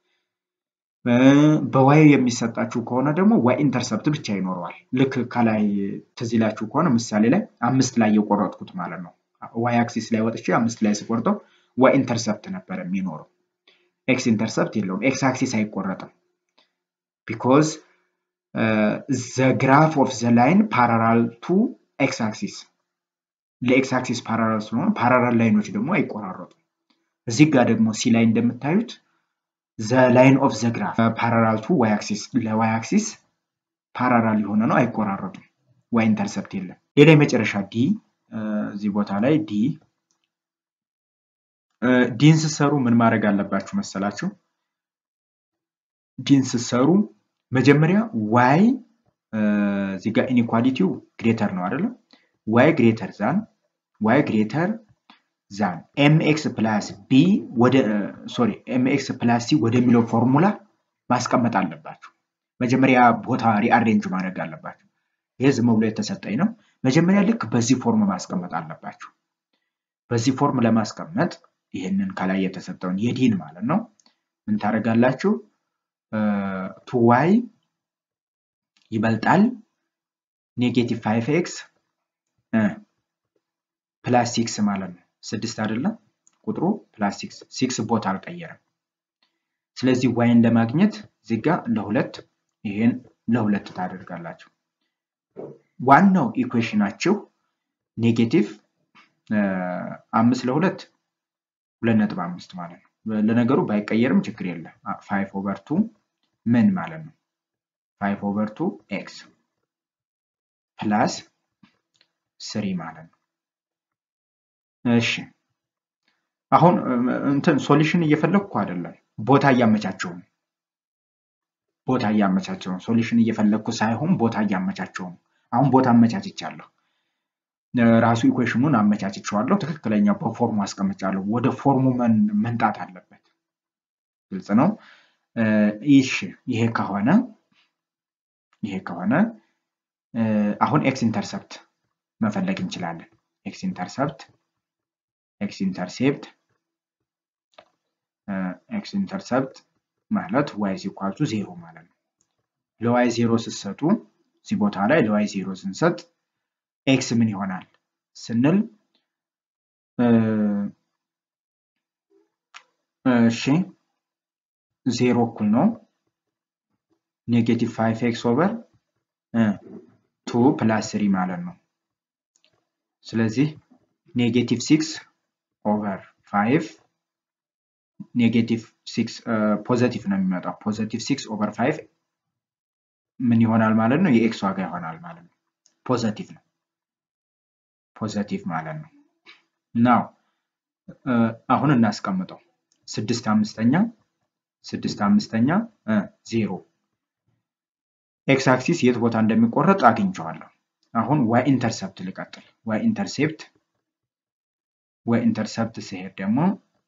በዋይ የሚሰጣችሁ ከሆነ ደግሞ ዋይ ኢንተርሰፕት ብቻ ይኖረዋል። ልክ ከላይ ትዝ ይላችሁ ከሆነ ምሳሌ ላይ አምስት ላይ የቆረጥኩት ማለት ነው። ዋይ አክሲስ ላይ ወጥቼ አምስት ላይ ስቆርጠው ዋይ ኢንተርሰፕት ነበር የሚኖረው። ኤክስ ኢንተርሰፕት የለውም። ኤክስ አክሲስ አይቆረጥም። ቢኮዝ ዘ ግራፍ ኦፍ ዘ ላይን ፓራራል ቱ ኤክስ አክሲስ ለኤክስ አክሲስ ፓራራል ስለሆነ ፓራራል ላይኖች ደግሞ አይቆራረጡም። እዚህ ጋር ደግሞ ሲ ላይ እንደምታዩት ዘ ላይን ኦፍ ዘ ግራፍ ፓራራል ቱ ዋይ አክሲስ ለዋይ አክሲስ ፓራራል የሆነ ነው፣ አይቆራረጡም። ዋይ ኢንተርሰፕት የለም። ሌላ የመጨረሻ ዲ እዚህ ቦታ ላይ ዲ ዲን ስትሰሩ ምን ማድረግ አለባችሁ መሰላችሁ? ዲን ስትሰሩ መጀመሪያ ዋይ እዚህ ጋር ኢኒኳሊቲው ግሬተር ነው አይደለም? ዋይ ግሬተር ዛን ዋይ ግሬተር ዛን ኤምኤክስ ፕላስ ቢ ወደ ሶሪ ኤምኤክስ ፕላስ ሲ ወደሚለው ፎርሙላ ማስቀመጥ አለባችሁ። መጀመሪያ ቦታ ሪአሬንጅ ማድረግ አለባችሁ። ይሄ ዝም ብሎ የተሰጠኝ ነው። መጀመሪያ ልክ በዚህ ፎርም ማስቀመጥ አለባችሁ። በዚህ ፎርም ለማስቀመጥ ይህንን ከላይ የተሰጠውን የዲን ማለት ነው ምን ታደርጋላችሁ? ቱ ዋይ ይበልጣል ኔጌቲቭ ፋይቭ ኤክስ ፕላስ ሲክስ ማለት ነው። ስድስት አይደለም ቁጥሩ ፕላስ ሲክስ ሲክስ ቦታ አልቀየረም። ስለዚህ ዋይን ለማግኘት እዚህ ጋ ለሁለት ይሄን ለሁለት ታደርጋላችሁ። ዋናው ኢኩዌሽናችሁ ኔጌቲቭ አምስት ለሁለት ሁለት ነጥብ አምስት ማለት ነው። ለነገሩ ባይቀየርም ችግር የለም። ፋይቭ ኦቨር ቱ ምን ማለት ነው? ፋይቭ ኦቨር ቱ ኤክስ ፕላስ ስሪ ማለት ነው። እሺ አሁን እንትን ሶሉሽን እየፈለግኩ አይደለም፣ ቦታ እያመቻቸው ነው። ቦታ እያመቻቸው ነው። ሶሉሽን እየፈለግኩ ሳይሆን ቦታ እያመቻቸው ነው። አሁን ቦታ አመቻችቻለሁ። ራሱ ኢኩዌሽኑን አመቻችቸዋለሁ። ትክክለኛ በፎርሙ አስቀምጫለሁ። ወደ ፎርሙ መንጣት አለበት። ግልጽ ነው። ይሽ ይሄ ከሆነ ይሄ ከሆነ አሁን ኤክስ ኢንተርሰፕት መፈለግ እንችላለን። ኤክስ ኢንተርሰፕት ኤክስ ኢንተርሴፕት ኤክስ ኢንተርሰፕት ማለት ዋይ ሲኳቱ ዜሮ ማለት ነው። ለዋይ ዜሮ ስትሰጡ እዚህ ቦታ ላይ ለዋይ ዜሮ ስንሰጥ ኤክስ ምን ይሆናል ስንል እሺ ዜሮ እኩል ነው ኔጌቲቭ ፋይቭ ኤክስ ኦቨር ቱ ፕላስ ስሪ ማለት ነው። ስለዚህ ኔጌቲቭ ሲክስ ኦቨር ፋይቭ ኔጌቲቭ ሲክስ ፖዘቲቭ ነው የሚመጣው። ፖዘቲቭ ሲክስ ኦቨር ፋይቭ ምን ይሆናል ማለት ነው? የኤክስ ዋጋ ይሆናል ማለት ነው። ፖዘቲቭ ነው ፖዘቲቭ ማለት ነው። ናው አሁን እናስቀምጠው ስድስት አምስተኛ ስድስት አምስተኛ ዜሮ ኤክስ አክሲስ የት ቦታ እንደሚቆረጥ አግኝቼዋለሁ። አሁን ዋይ ኢንተርሰፕት ልቀጥል። ዋይ ኢንተርሴፕት ዋይ ኢንተርሰፕት ሲሄድ ደግሞ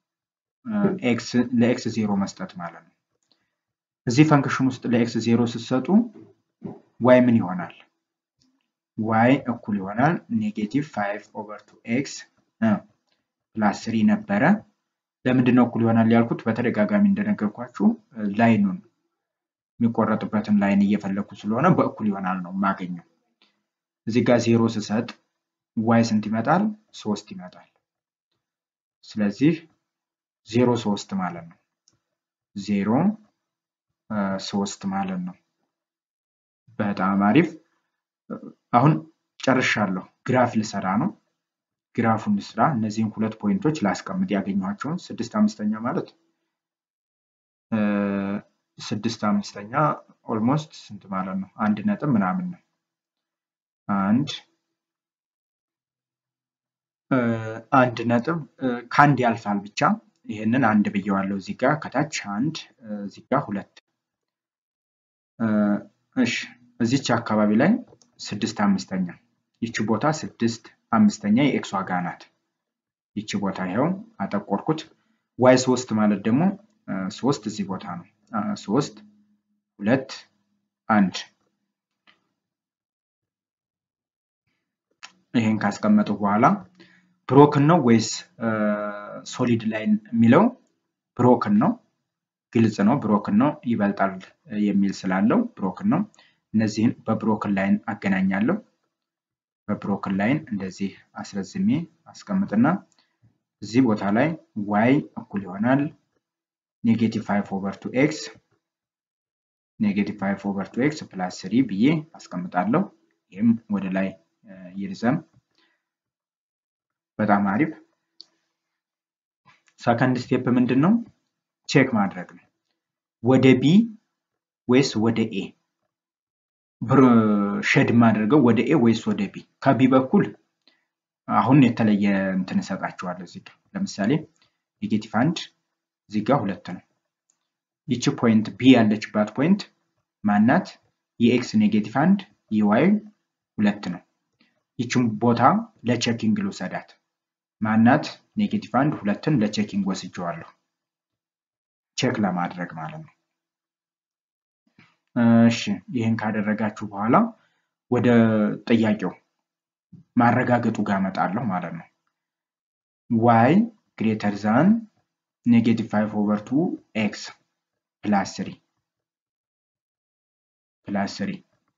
ለኤክስ ዜሮ መስጠት ማለት ነው። እዚህ ፈንክሽን ውስጥ ለኤክስ ዜሮ ስትሰጡ ዋይ ምን ይሆናል? ዋይ እኩል ይሆናል ኔጌቲቭ ፋይቭ ኦቨር ቱ ኤክስ ፕላስ ስሪ ነበረ። ለምንድን ነው እኩል ይሆናል ያልኩት? በተደጋጋሚ እንደነገርኳችሁ ላይኑን የሚቆረጥበትን ላይን እየፈለግኩ ስለሆነ በእኩል ይሆናል ነው የማገኘው። እዚህ ጋር ዜሮ ስሰጥ ዋይ ስንት ይመጣል? ሶስት ይመጣል። ስለዚህ ዜሮ ሶስት ማለት ነው። ዜሮ ሶስት ማለት ነው። በጣም አሪፍ። አሁን ጨርሻለሁ። ግራፍ ልሰራ ነው። ግራፉን ልስራ። እነዚህን ሁለት ፖይንቶች ላስቀምጥ ያገኘኋቸውን ስድስት አምስተኛ ማለት ስድስት አምስተኛ ኦልሞስት ስንት ማለት ነው? አንድ ነጥብ ምናምን ነው። አንድ አንድ ነጥብ ከአንድ ያልፋል ብቻ ይህንን አንድ ብየዋለሁ። እዚህ ጋር ከታች አንድ እዚህ ጋር ሁለት። እሺ እዚች አካባቢ ላይ ስድስት አምስተኛ ይቺ ቦታ ስድስት አምስተኛ የኤክስ ዋጋ ናት። ይቺ ቦታ ይኸው አጠቆርኩት። ዋይ ሶስት ማለት ደግሞ ሶስት እዚህ ቦታ ነው። ሶስት ሁለት አንድ ይሄን ካስቀመጡ በኋላ ብሮክን ነው ወይስ ሶሊድ ላይን የሚለው ብሮክን ነው። ግልጽ ነው። ብሮክን ነው ይበልጣል የሚል ስላለው ብሮክን ነው። እነዚህን በብሮክን ላይን አገናኛለሁ። በብሮክን ላይን እንደዚህ አስረዝሜ አስቀምጥና እዚህ ቦታ ላይ ዋይ እኩል ይሆናል ኔጌቲቭ ፋይቭ ኦቨር ቱ ኤክስ ኔጌቲቭ ፋይቭ ኦቨር ቱ ኤክስ ፕላስ ስሪ ብዬ አስቀምጣለሁ። ይህም ወደ ላይ ይርዘም። በጣም አሪፍ። ሰከንድ ስቴፕ ምንድን ነው? ቼክ ማድረግ ነው። ወደ ቢ ወይስ ወደ ኤ ሸድ የማደርገው ወደ ኤ ወይስ ወደ ቢ? ከቢ በኩል አሁን የተለየ እንትን እሰጣችኋለሁ። እዚህ ጋር ለምሳሌ ኔጌቲቭ አንድ እዚህ ጋር ሁለት ነው። ይቺ ፖይንት ቢ ያለችባት ፖይንት ማናት? የኤክስ ኔጌቲቭ አንድ የዋይ ሁለት ነው። ይችን ቦታ ለቼኪንግ ልውሰዳት። ማናት? ኔጌቲቭ አንድ ሁለትን ለቼኪንግ ወስጀዋለሁ። ቼክ ለማድረግ ማለት ነው። እሺ ይህን ካደረጋችሁ በኋላ ወደ ጥያቄው ማረጋገጡ ጋር እመጣለሁ ማለት ነው። ዋይ ግሬተር ዛን ኔጌቲቭ ፋይቭ ኦቨር ቱ ኤክስ ፕላስ ስሪ ፕላስ ስሪ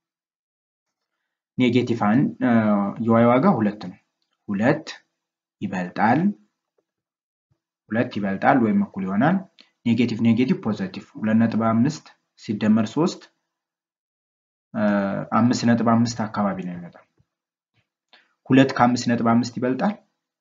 ኔጌቲቭ አንድ የዋይ ዋጋ ሁለት ነው። ሁለት ይበልጣል ሁለት ይበልጣል ወይም እኩል ይሆናል ኔጌቲቭ ኔጌቲቭ ፖዘቲቭ ሁለት ነጥብ አምስት ሲደመር ሶስት አምስት ነጥብ አምስት አካባቢ ነው የሚመጣው። ሁለት ከአምስት ነጥብ አምስት ይበልጣል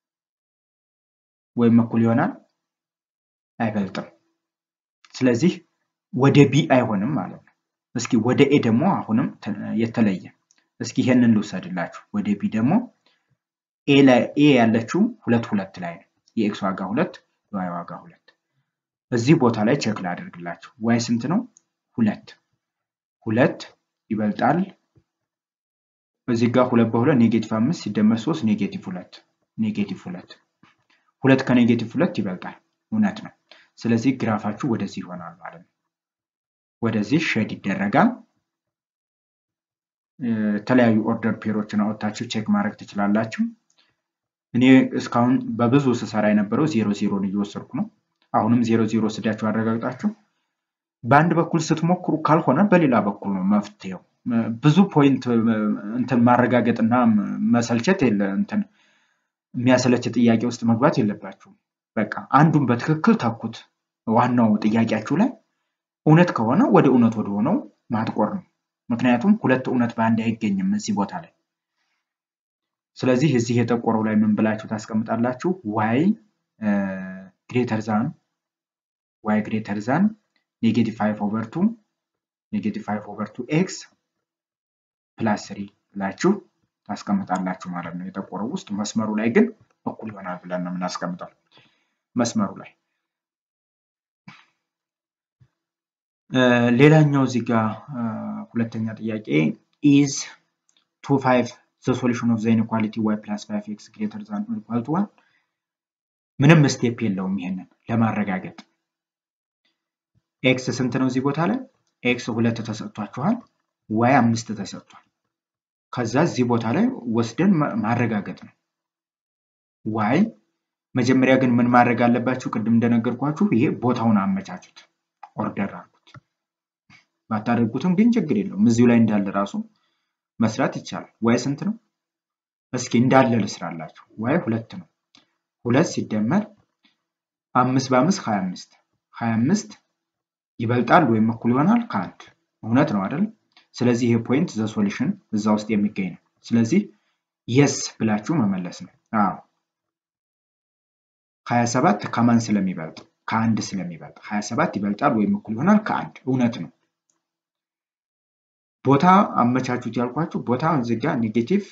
ወይም እኩል ይሆናል አይበልጥም። ስለዚህ ወደ ቢ አይሆንም ማለት ነው። እስኪ ወደ ኤ ደግሞ አሁንም የተለየ እስኪ ይሄንን ልውሰድላችሁ። ወደ ቢ ደግሞ ኤ ላይ ኤ ያለችው ሁለት ሁለት ላይ ነው። የኤክስ ዋጋ ሁለት የዋይ ዋጋ ሁለት። እዚህ ቦታ ላይ ቼክ ላደርግላችሁ። ዋይ ስንት ነው? ሁለት ሁለት ይበልጣል። እዚህ ጋር ሁለት በሁለት ኔጌቲቭ አምስት ሲደመር ሶስት ኔጌቲቭ ሁለት ኔጌቲቭ ሁለት ሁለት ከኔጌቲቭ ሁለት ይበልጣል። እውነት ነው። ስለዚህ ግራፋችሁ ወደዚህ ይሆናል ማለት ነው። ወደዚህ ሼድ ይደረጋል። የተለያዩ ኦርደር ፔሮችን አወጥታችሁ ቼክ ማድረግ ትችላላችሁ። እኔ እስካሁን በብዙ ስሰራ የነበረው ዜሮ ዜሮን እየወሰድኩ ነው። አሁንም ዜሮ ዜሮ ስዳችሁ አረጋግጣችሁ በአንድ በኩል ስትሞክሩ ካልሆነ በሌላ በኩል ነው መፍትሄው። ብዙ ፖይንት እንትን ማረጋገጥና መሰልቸት የለ እንትን የሚያሰለች ጥያቄ ውስጥ መግባት የለባችሁም። በቃ አንዱን በትክክል ተኩት። ዋናው ጥያቄያችሁ ላይ እውነት ከሆነ ወደ እውነት ወደ ሆነው ማጥቆር ነው። ምክንያቱም ሁለት እውነት በአንድ አይገኝም እዚህ ቦታ ላይ። ስለዚህ እዚህ የጠቆረው ላይ ምን ብላችሁ ታስቀምጣላችሁ? ዋይ ግሬተር ዛን ዋይ ግሬተር ዛን ኔጌቲቭ ፋይቭ ኦቨር ቱ ኔጌቲቭ ፋይቭ ኦቨር ቱ ኤክስ ፕላስ ስሪ ብላችሁ ታስቀምጣላችሁ ማለት ነው። የጠቆረው ውስጥ መስመሩ ላይ ግን እኩል ይሆናል ብለን ነው የምናስቀምጠው። መስመሩ ላይ ሌላኛው እዚህ ጋር ሁለተኛ ጥያቄ ኢዝ ቱ ፋይቭ ዘ ሶሉሽን ኦፍ ዘ ኢንኢኳሊቲ ዋይ ፕላስ ፋይቭ ኤክስ ግሬተር ዛን ኦር ኢኳል ቱ ዋን። ምንም ስቴፕ የለውም ይሄንን ለማረጋገጥ። ኤክስ ስንት ነው እዚህ ቦታ ላይ? ኤክስ ሁለት ተሰጥቷችኋል፣ ዋይ አምስት ተሰጥቷል። ከዛ እዚህ ቦታ ላይ ወስደን ማረጋገጥ ነው። ዋይ መጀመሪያ ግን ምን ማድረግ አለባችሁ? ቅድም እንደነገርኳችሁ ይሄ ቦታውን አመቻቹት፣ ኦርደር አድርጉት። ባታደርጉትም ግን ችግር የለውም። እዚሁ ላይ እንዳለ ራሱ መስራት ይቻላል። ዋይ ስንት ነው? እስኪ እንዳለ ልስራላችሁ። ዋይ ሁለት ነው። ሁለት ሲደመር አምስት በአምስት ሀያ አምስት ሀያ አምስት ይበልጣል ወይም እኩል ይሆናል ከአንድ እውነት ነው አይደል? ስለዚህ ይሄ ፖይንት ዘ ሶሉሽን እዛ ውስጥ የሚገኝ ነው። ስለዚህ የስ ብላችሁ መመለስ ነው። አዎ ሀያ ሰባት ከማን ስለሚበልጥ ከአንድ ስለሚበልጥ ሀያ ሰባት ይበልጣል ወይም እኩል ይሆናል ከአንድ እውነት ነው። ቦታ አመቻቹት ያልኳችሁ ቦታ እዚህ ጋር ኔጌቲቭ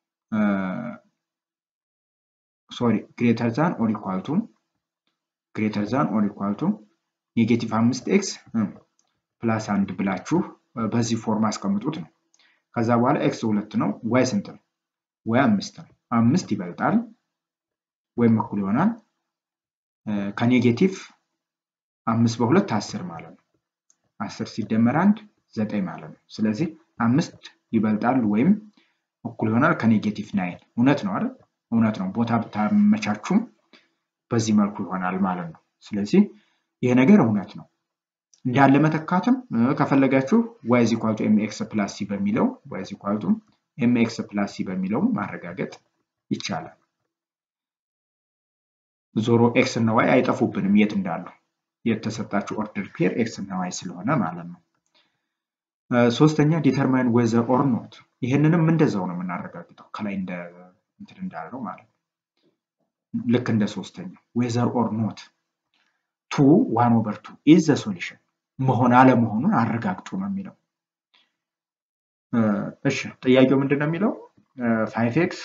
ሶሪ ግሬተር ዛን ኦር ኢኳል ቱ ግሬተር ዛን ኦር ኢኳል ቱ ኔጌቲቭ አምስት ኤክስ ፕላስ አንድ ብላችሁ በዚህ ፎርም አስቀምጡት ነው። ከዛ በኋላ ኤክስ ሁለት ነው። ዋይ ስንት ነው? ዋይ አምስት ነው። አምስት ይበልጣል ወይም እኩል ይሆናል ከኔጌቲቭ አምስት በሁለት አስር ማለት ነው። አስር ሲደመር አንድ ዘጠኝ ማለት ነው። ስለዚህ አምስት ይበልጣል ወይም እኩል ይሆናል ከኔጌቲቭ ናይን። እውነት ነው አይደል? እውነት ነው። ቦታ ብታመቻቹም በዚህ መልኩ ይሆናል ማለት ነው። ስለዚህ ይሄ ነገር እውነት ነው። እንዳለ መተካትም ከፈለጋችሁ ዋይ ዚ ኳልቱ ኤምኤክስ ፕላስ ሲ በሚለው ዋይ ዚ ኳልቱ ኤምኤክስ ፕላስ ሲ በሚለው ማረጋገጥ ይቻላል። ዞሮ ኤክስ እና ዋይ አይጠፉብንም የት እንዳሉ የተሰጣችሁ ኦርደር ፔር ኤክስ እና ዋይ ስለሆነ ማለት ነው። ሶስተኛ ዲተርማይን ዌዘር ኦር ኖት። ይህንንም እንደዛው ነው የምናረጋግጠው ከላይ እንደ እንትን እንዳለው ማለት ነው። ልክ እንደ ሶስተኛ ዌዘር ኦር ኖት ቱ ዋን ኦቨር ቱ ኢዝ ዘ ሶሉሽን መሆን አለመሆኑን አረጋግጡ ነው የሚለው። እሺ ጥያቄው ምንድን ነው የሚለው ፋይቭ ኤክስ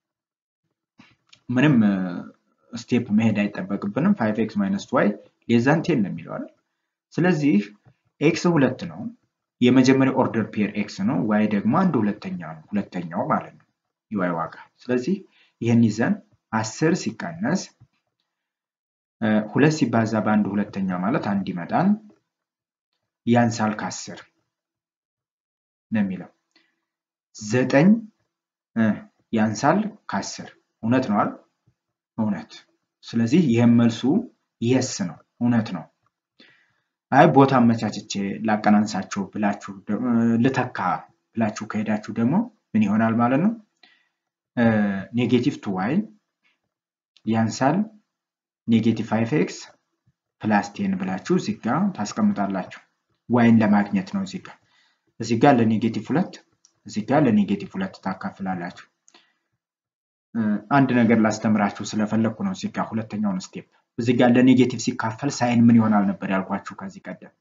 ምንም ስቴፕ መሄድ አይጠበቅብንም። ፋይቭ ኤክስ ማይነስ ዋይ ሌዛን ቴን ነው የሚለው አይደል? ስለዚህ ኤክስ ሁለት ነው የመጀመሪያ ኦርደር ፔር ኤክስ ነው። ዋይ ደግሞ አንድ ሁለተኛ ነው ሁለተኛው ማለት ነው የዋይ ዋጋ። ስለዚህ ይህን ይዘን አስር ሲቀነስ ሁለት ሲባዛ በአንድ ሁለተኛ ማለት አንድ ይመጣል። ያንሳል ከአስር ነው የሚለው። ዘጠኝ ያንሳል ከአስር እውነት ነው አይደል? እውነት። ስለዚህ ይህም መልሱ የስ ነው፣ እውነት ነው። አይ ቦታ አመቻችቼ ላቀናንሳቸው ብላችሁ ልተካ ብላችሁ ከሄዳችሁ ደግሞ ምን ይሆናል ማለት ነው? ኔጌቲቭ ቱ ዋይ ያንሳል ኔጌቲቭ ፋይቭ ኤክስ ፕላስ ቴን ብላችሁ እዚህ ጋ ታስቀምጣላችሁ። ዋይን ለማግኘት ነው እዚህ ጋ እዚህ ጋ ለኔጌቲቭ ሁለት እዚህ ጋ ለኔጌቲቭ ሁለት ታካፍላላችሁ። አንድ ነገር ላስተምራችሁ ስለፈለግኩ ነው እዚህ ጋ ሁለተኛውን ስቴፕ እዚህ ጋር ለኔጌቲቭ ሲካፈል ሳይን ምን ይሆናል ነበር ያልኳችሁ ከዚህ ቀደም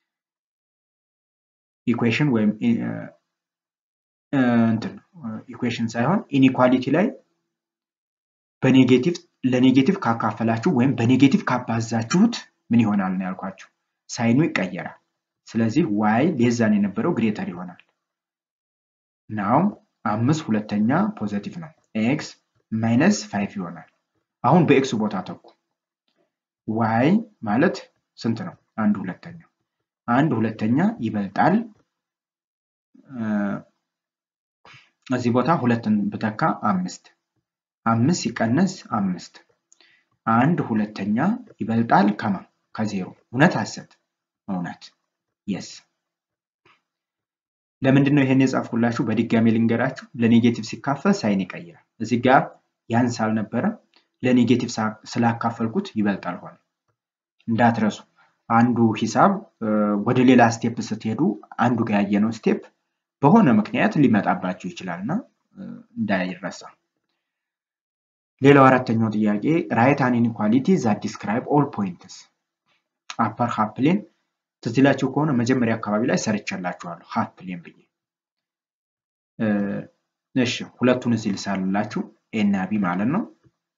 ኢኩዌሽን ወይም እንትን ኢኩዌሽን ሳይሆን ኢኒኳሊቲ ላይ በኔጌቲቭ ለኔጌቲቭ ካካፈላችሁ ወይም በኔጌቲቭ ካባዛችሁት ምን ይሆናል ነው ያልኳችሁ ሳይኑ ይቀየራል ስለዚህ ዋይ ሌዛን የነበረው ግሬተር ይሆናል ናው አምስት ሁለተኛ ፖዘቲቭ ነው ኤክስ ማይነስ ፋይቭ ይሆናል አሁን በኤክሱ ቦታ ተኩ ዋይ ማለት ስንት ነው? አንድ ሁለተኛ አንድ ሁለተኛ ይበልጣል። እዚህ ቦታ ሁለትን ብተካ አምስት አምስት ሲቀነስ አምስት አንድ ሁለተኛ ይበልጣል ከማ ከዜሮ እውነት ሐሰት? እውነት የስ ለምንድን ነው ይሄን የጻፍኩላችሁ? በድጋሚ ልንገራችሁ። ለኔጌቲቭ ሲካፈል ሳይን ይቀይራል። እዚህ ጋር ያንስ አልነበረ ለኔጌቲቭ ስላካፈልኩት ይበልጣል ሆነ። እንዳትረሱ አንዱ ሂሳብ ወደ ሌላ ስቴፕ ስትሄዱ አንዱ ጋር ያየነው ስቴፕ በሆነ ምክንያት ሊመጣባችሁ ይችላል እና እንዳይረሳ። ሌላው አራተኛው ጥያቄ ራይት አን ኢንኢኳሊቲ ዛት ዲስክራይብ ኦል ፖይንትስ አፐር ሃፍ ፕሌን ትዝ ይላችሁ ከሆነ መጀመሪያ አካባቢ ላይ ሰርቼላችኋለሁ ሃፍ ፕሌን ብዬ። እሺ ሁለቱን እዚህ ልሳልላችሁ ኤ እና ቢ ማለት ነው።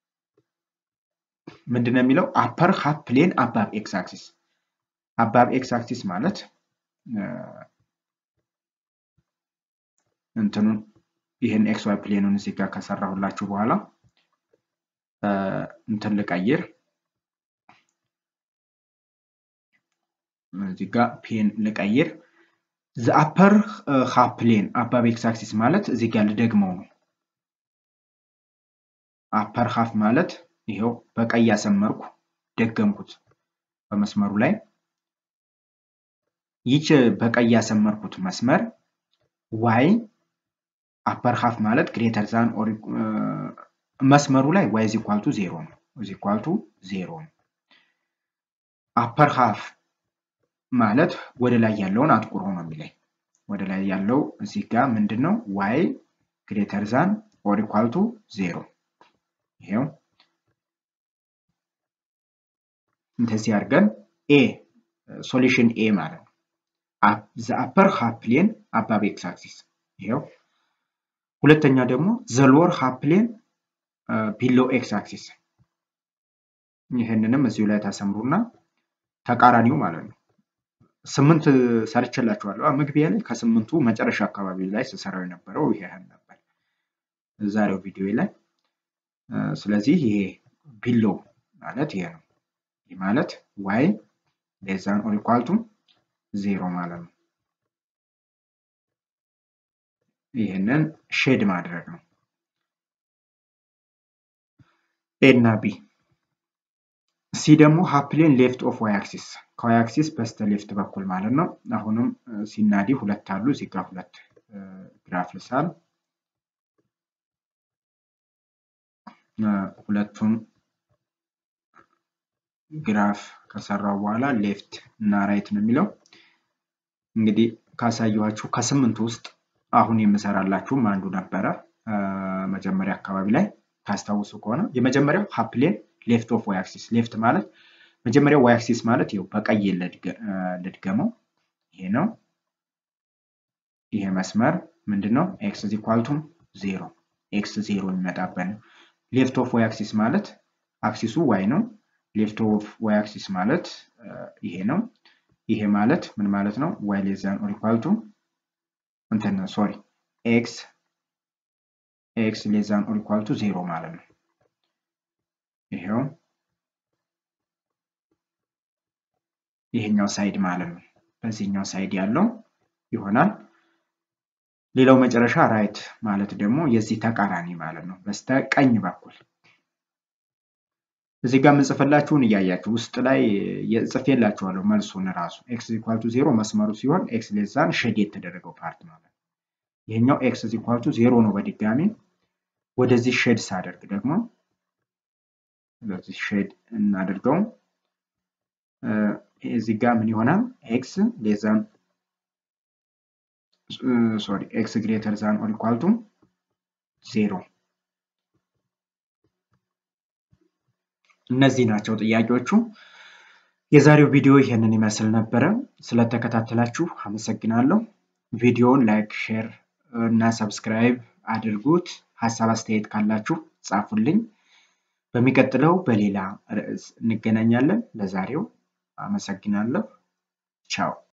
ምንድን ነው የሚለው አፐር ሃፍ ፕሌን አባብ ኤክስ አክሲስ አባብ ኤክስ አክሲስ ማለት እንትኑን ይህን ኤክስ ዋይ ፕሌኑን እዚህ ጋር ከሰራሁላችሁ በኋላ እንትን ልቀይር እዚህ ጋር ፔን ልቀይር ዘ አፐር ሃፍ ፕሌን አባብ ኤክስ አክሲስ ማለት እዚህ ጋር ልደግመው ነው አፐር ሃፍ ማለት ይሄው በቀይ ያሰመርኩ ደገምኩት በመስመሩ ላይ ይች በቀይ ያሰመርኩት መስመር ዋይ አፐር ሃፍ ማለት ግሬተር ዛን ኦር መስመሩ ላይ ዋይ ኢዝ ኢኳል ቱ ዜሮ ነው ኢዝ ኢኳል ቱ ዜሮ ነው አፐር ሃፍ ማለት ወደ ላይ ያለውን አጥቁሮ ነው የሚለኝ ወደ ላይ ያለው እዚህ ጋር ምንድን ነው ዋይ ግሬተር ዛን ኦር ኢኳል ቱ ዜሮ ይሄው እንደዚህ አድርገን ኤ ሶሉሽን ኤ ማለት ነው ዘ አፐር ሃፍ ፕሌን አባብ ኤክስ አክሲስ ይሄው ሁለተኛ ደግሞ ዘ ሎወር ሃፍ ፕሌን ቢሎ ኤክስ አክሲስ ይህንንም እዚሁ ላይ ታሰምሩና ተቃራኒው ማለት ነው ስምንት ሰርችላችኋለሁ መግቢያ ላይ ከስምንቱ መጨረሻ አካባቢ ላይ ስሰራው የነበረው ይሄ ነበር ዛሬው ቪዲዮ ላይ ስለዚህ ይሄ ቢሎ ማለት ይሄ ነው ይህ ማለት ዋይ ሌዛን ኦር ኢኳል ቱ ዜሮ ማለት ነው ይህንን ሼድ ማድረግ ነው ኤ እና ቢ ሲ ደግሞ ሀፕሌን ሌፍት ኦፍ ዋይ አክሲስ ከዋይ አክሲስ በስተ ሌፍት በኩል ማለት ነው አሁንም ሲናዲ ሁለት አሉ እዚህ ጋር ሁለት ግራፍ ልሳል ሁለቱን ግራፍ ከሰራው በኋላ ሌፍት እና ራይት ነው የሚለው እንግዲህ ካሳየኋችሁ ከስምንቱ ውስጥ አሁን የምሰራላችሁም አንዱ ነበረ መጀመሪያ አካባቢ ላይ ታስታውሱ ከሆነ የመጀመሪያው ሀፕሌን ሌፍት ኦፍ ዋይ አክሲስ ሌፍት ማለት መጀመሪያው ዋይ አክሲስ ማለት ይኸው በቀይ ልድገመው ይሄ ነው ይሄ መስመር ምንድን ነው ኤክስ ዚኳልቱ ዜሮ ኤክስ ዜሮ የሚመጣበት ነው ሌፍት ኦፍ ዋይ አክሲስ ማለት አክሲሱ ዋይ ነው ሌፍት ኦፍ ዋይ አክሲስ ማለት ይሄ ነው ይሄ ማለት ምን ማለት ነው ዋይ ሌዛን ኦር ኢኳል ቱ እንትን ሶሪ ኤክስ ኤክስ ሌዛን ኦር ኢኳል ቱ ዜሮ ማለት ነው ይሄው ይሄኛው ሳይድ ማለት ነው በዚህኛው ሳይድ ያለው ይሆናል ሌላው መጨረሻ ራይት ማለት ደግሞ የዚህ ተቃራኒ ማለት ነው፣ በስተቀኝ በኩል እዚህ ጋር የምጽፍላችሁን እያያችሁ ውስጥ ላይ ጽፌላችኋለሁ መልሱን ራሱ ኤክስ ኢኳል ቱ ዜሮ መስመሩ ሲሆን ኤክስ ሌዛን ሼድ የተደረገው ፓርት ማለት ነው። ይሄኛው ኤክስ ኢኳል ቱ ዜሮ ነው። በድጋሚ ወደዚህ ሼድ ሳደርግ ደግሞ ስለዚህ ሼድ እናደርገው እዚህ ጋር ምን ይሆናል? ኤክስ ሌዛን ሶሪ ኤክስ ግሬተር ዛን ኦር ኢኳል ቱ ዜሮ እነዚህ ናቸው ጥያቄዎቹ። የዛሬው ቪዲዮ ይሄንን ይመስል ነበረ። ስለተከታተላችሁ አመሰግናለሁ። ቪዲዮውን ላይክ፣ ሼር እና ሰብስክራይብ አድርጉት። ሀሳብ አስተያየት ካላችሁ ጻፉልኝ። በሚቀጥለው በሌላ ርዕስ እንገናኛለን። ለዛሬው አመሰግናለሁ። ቻው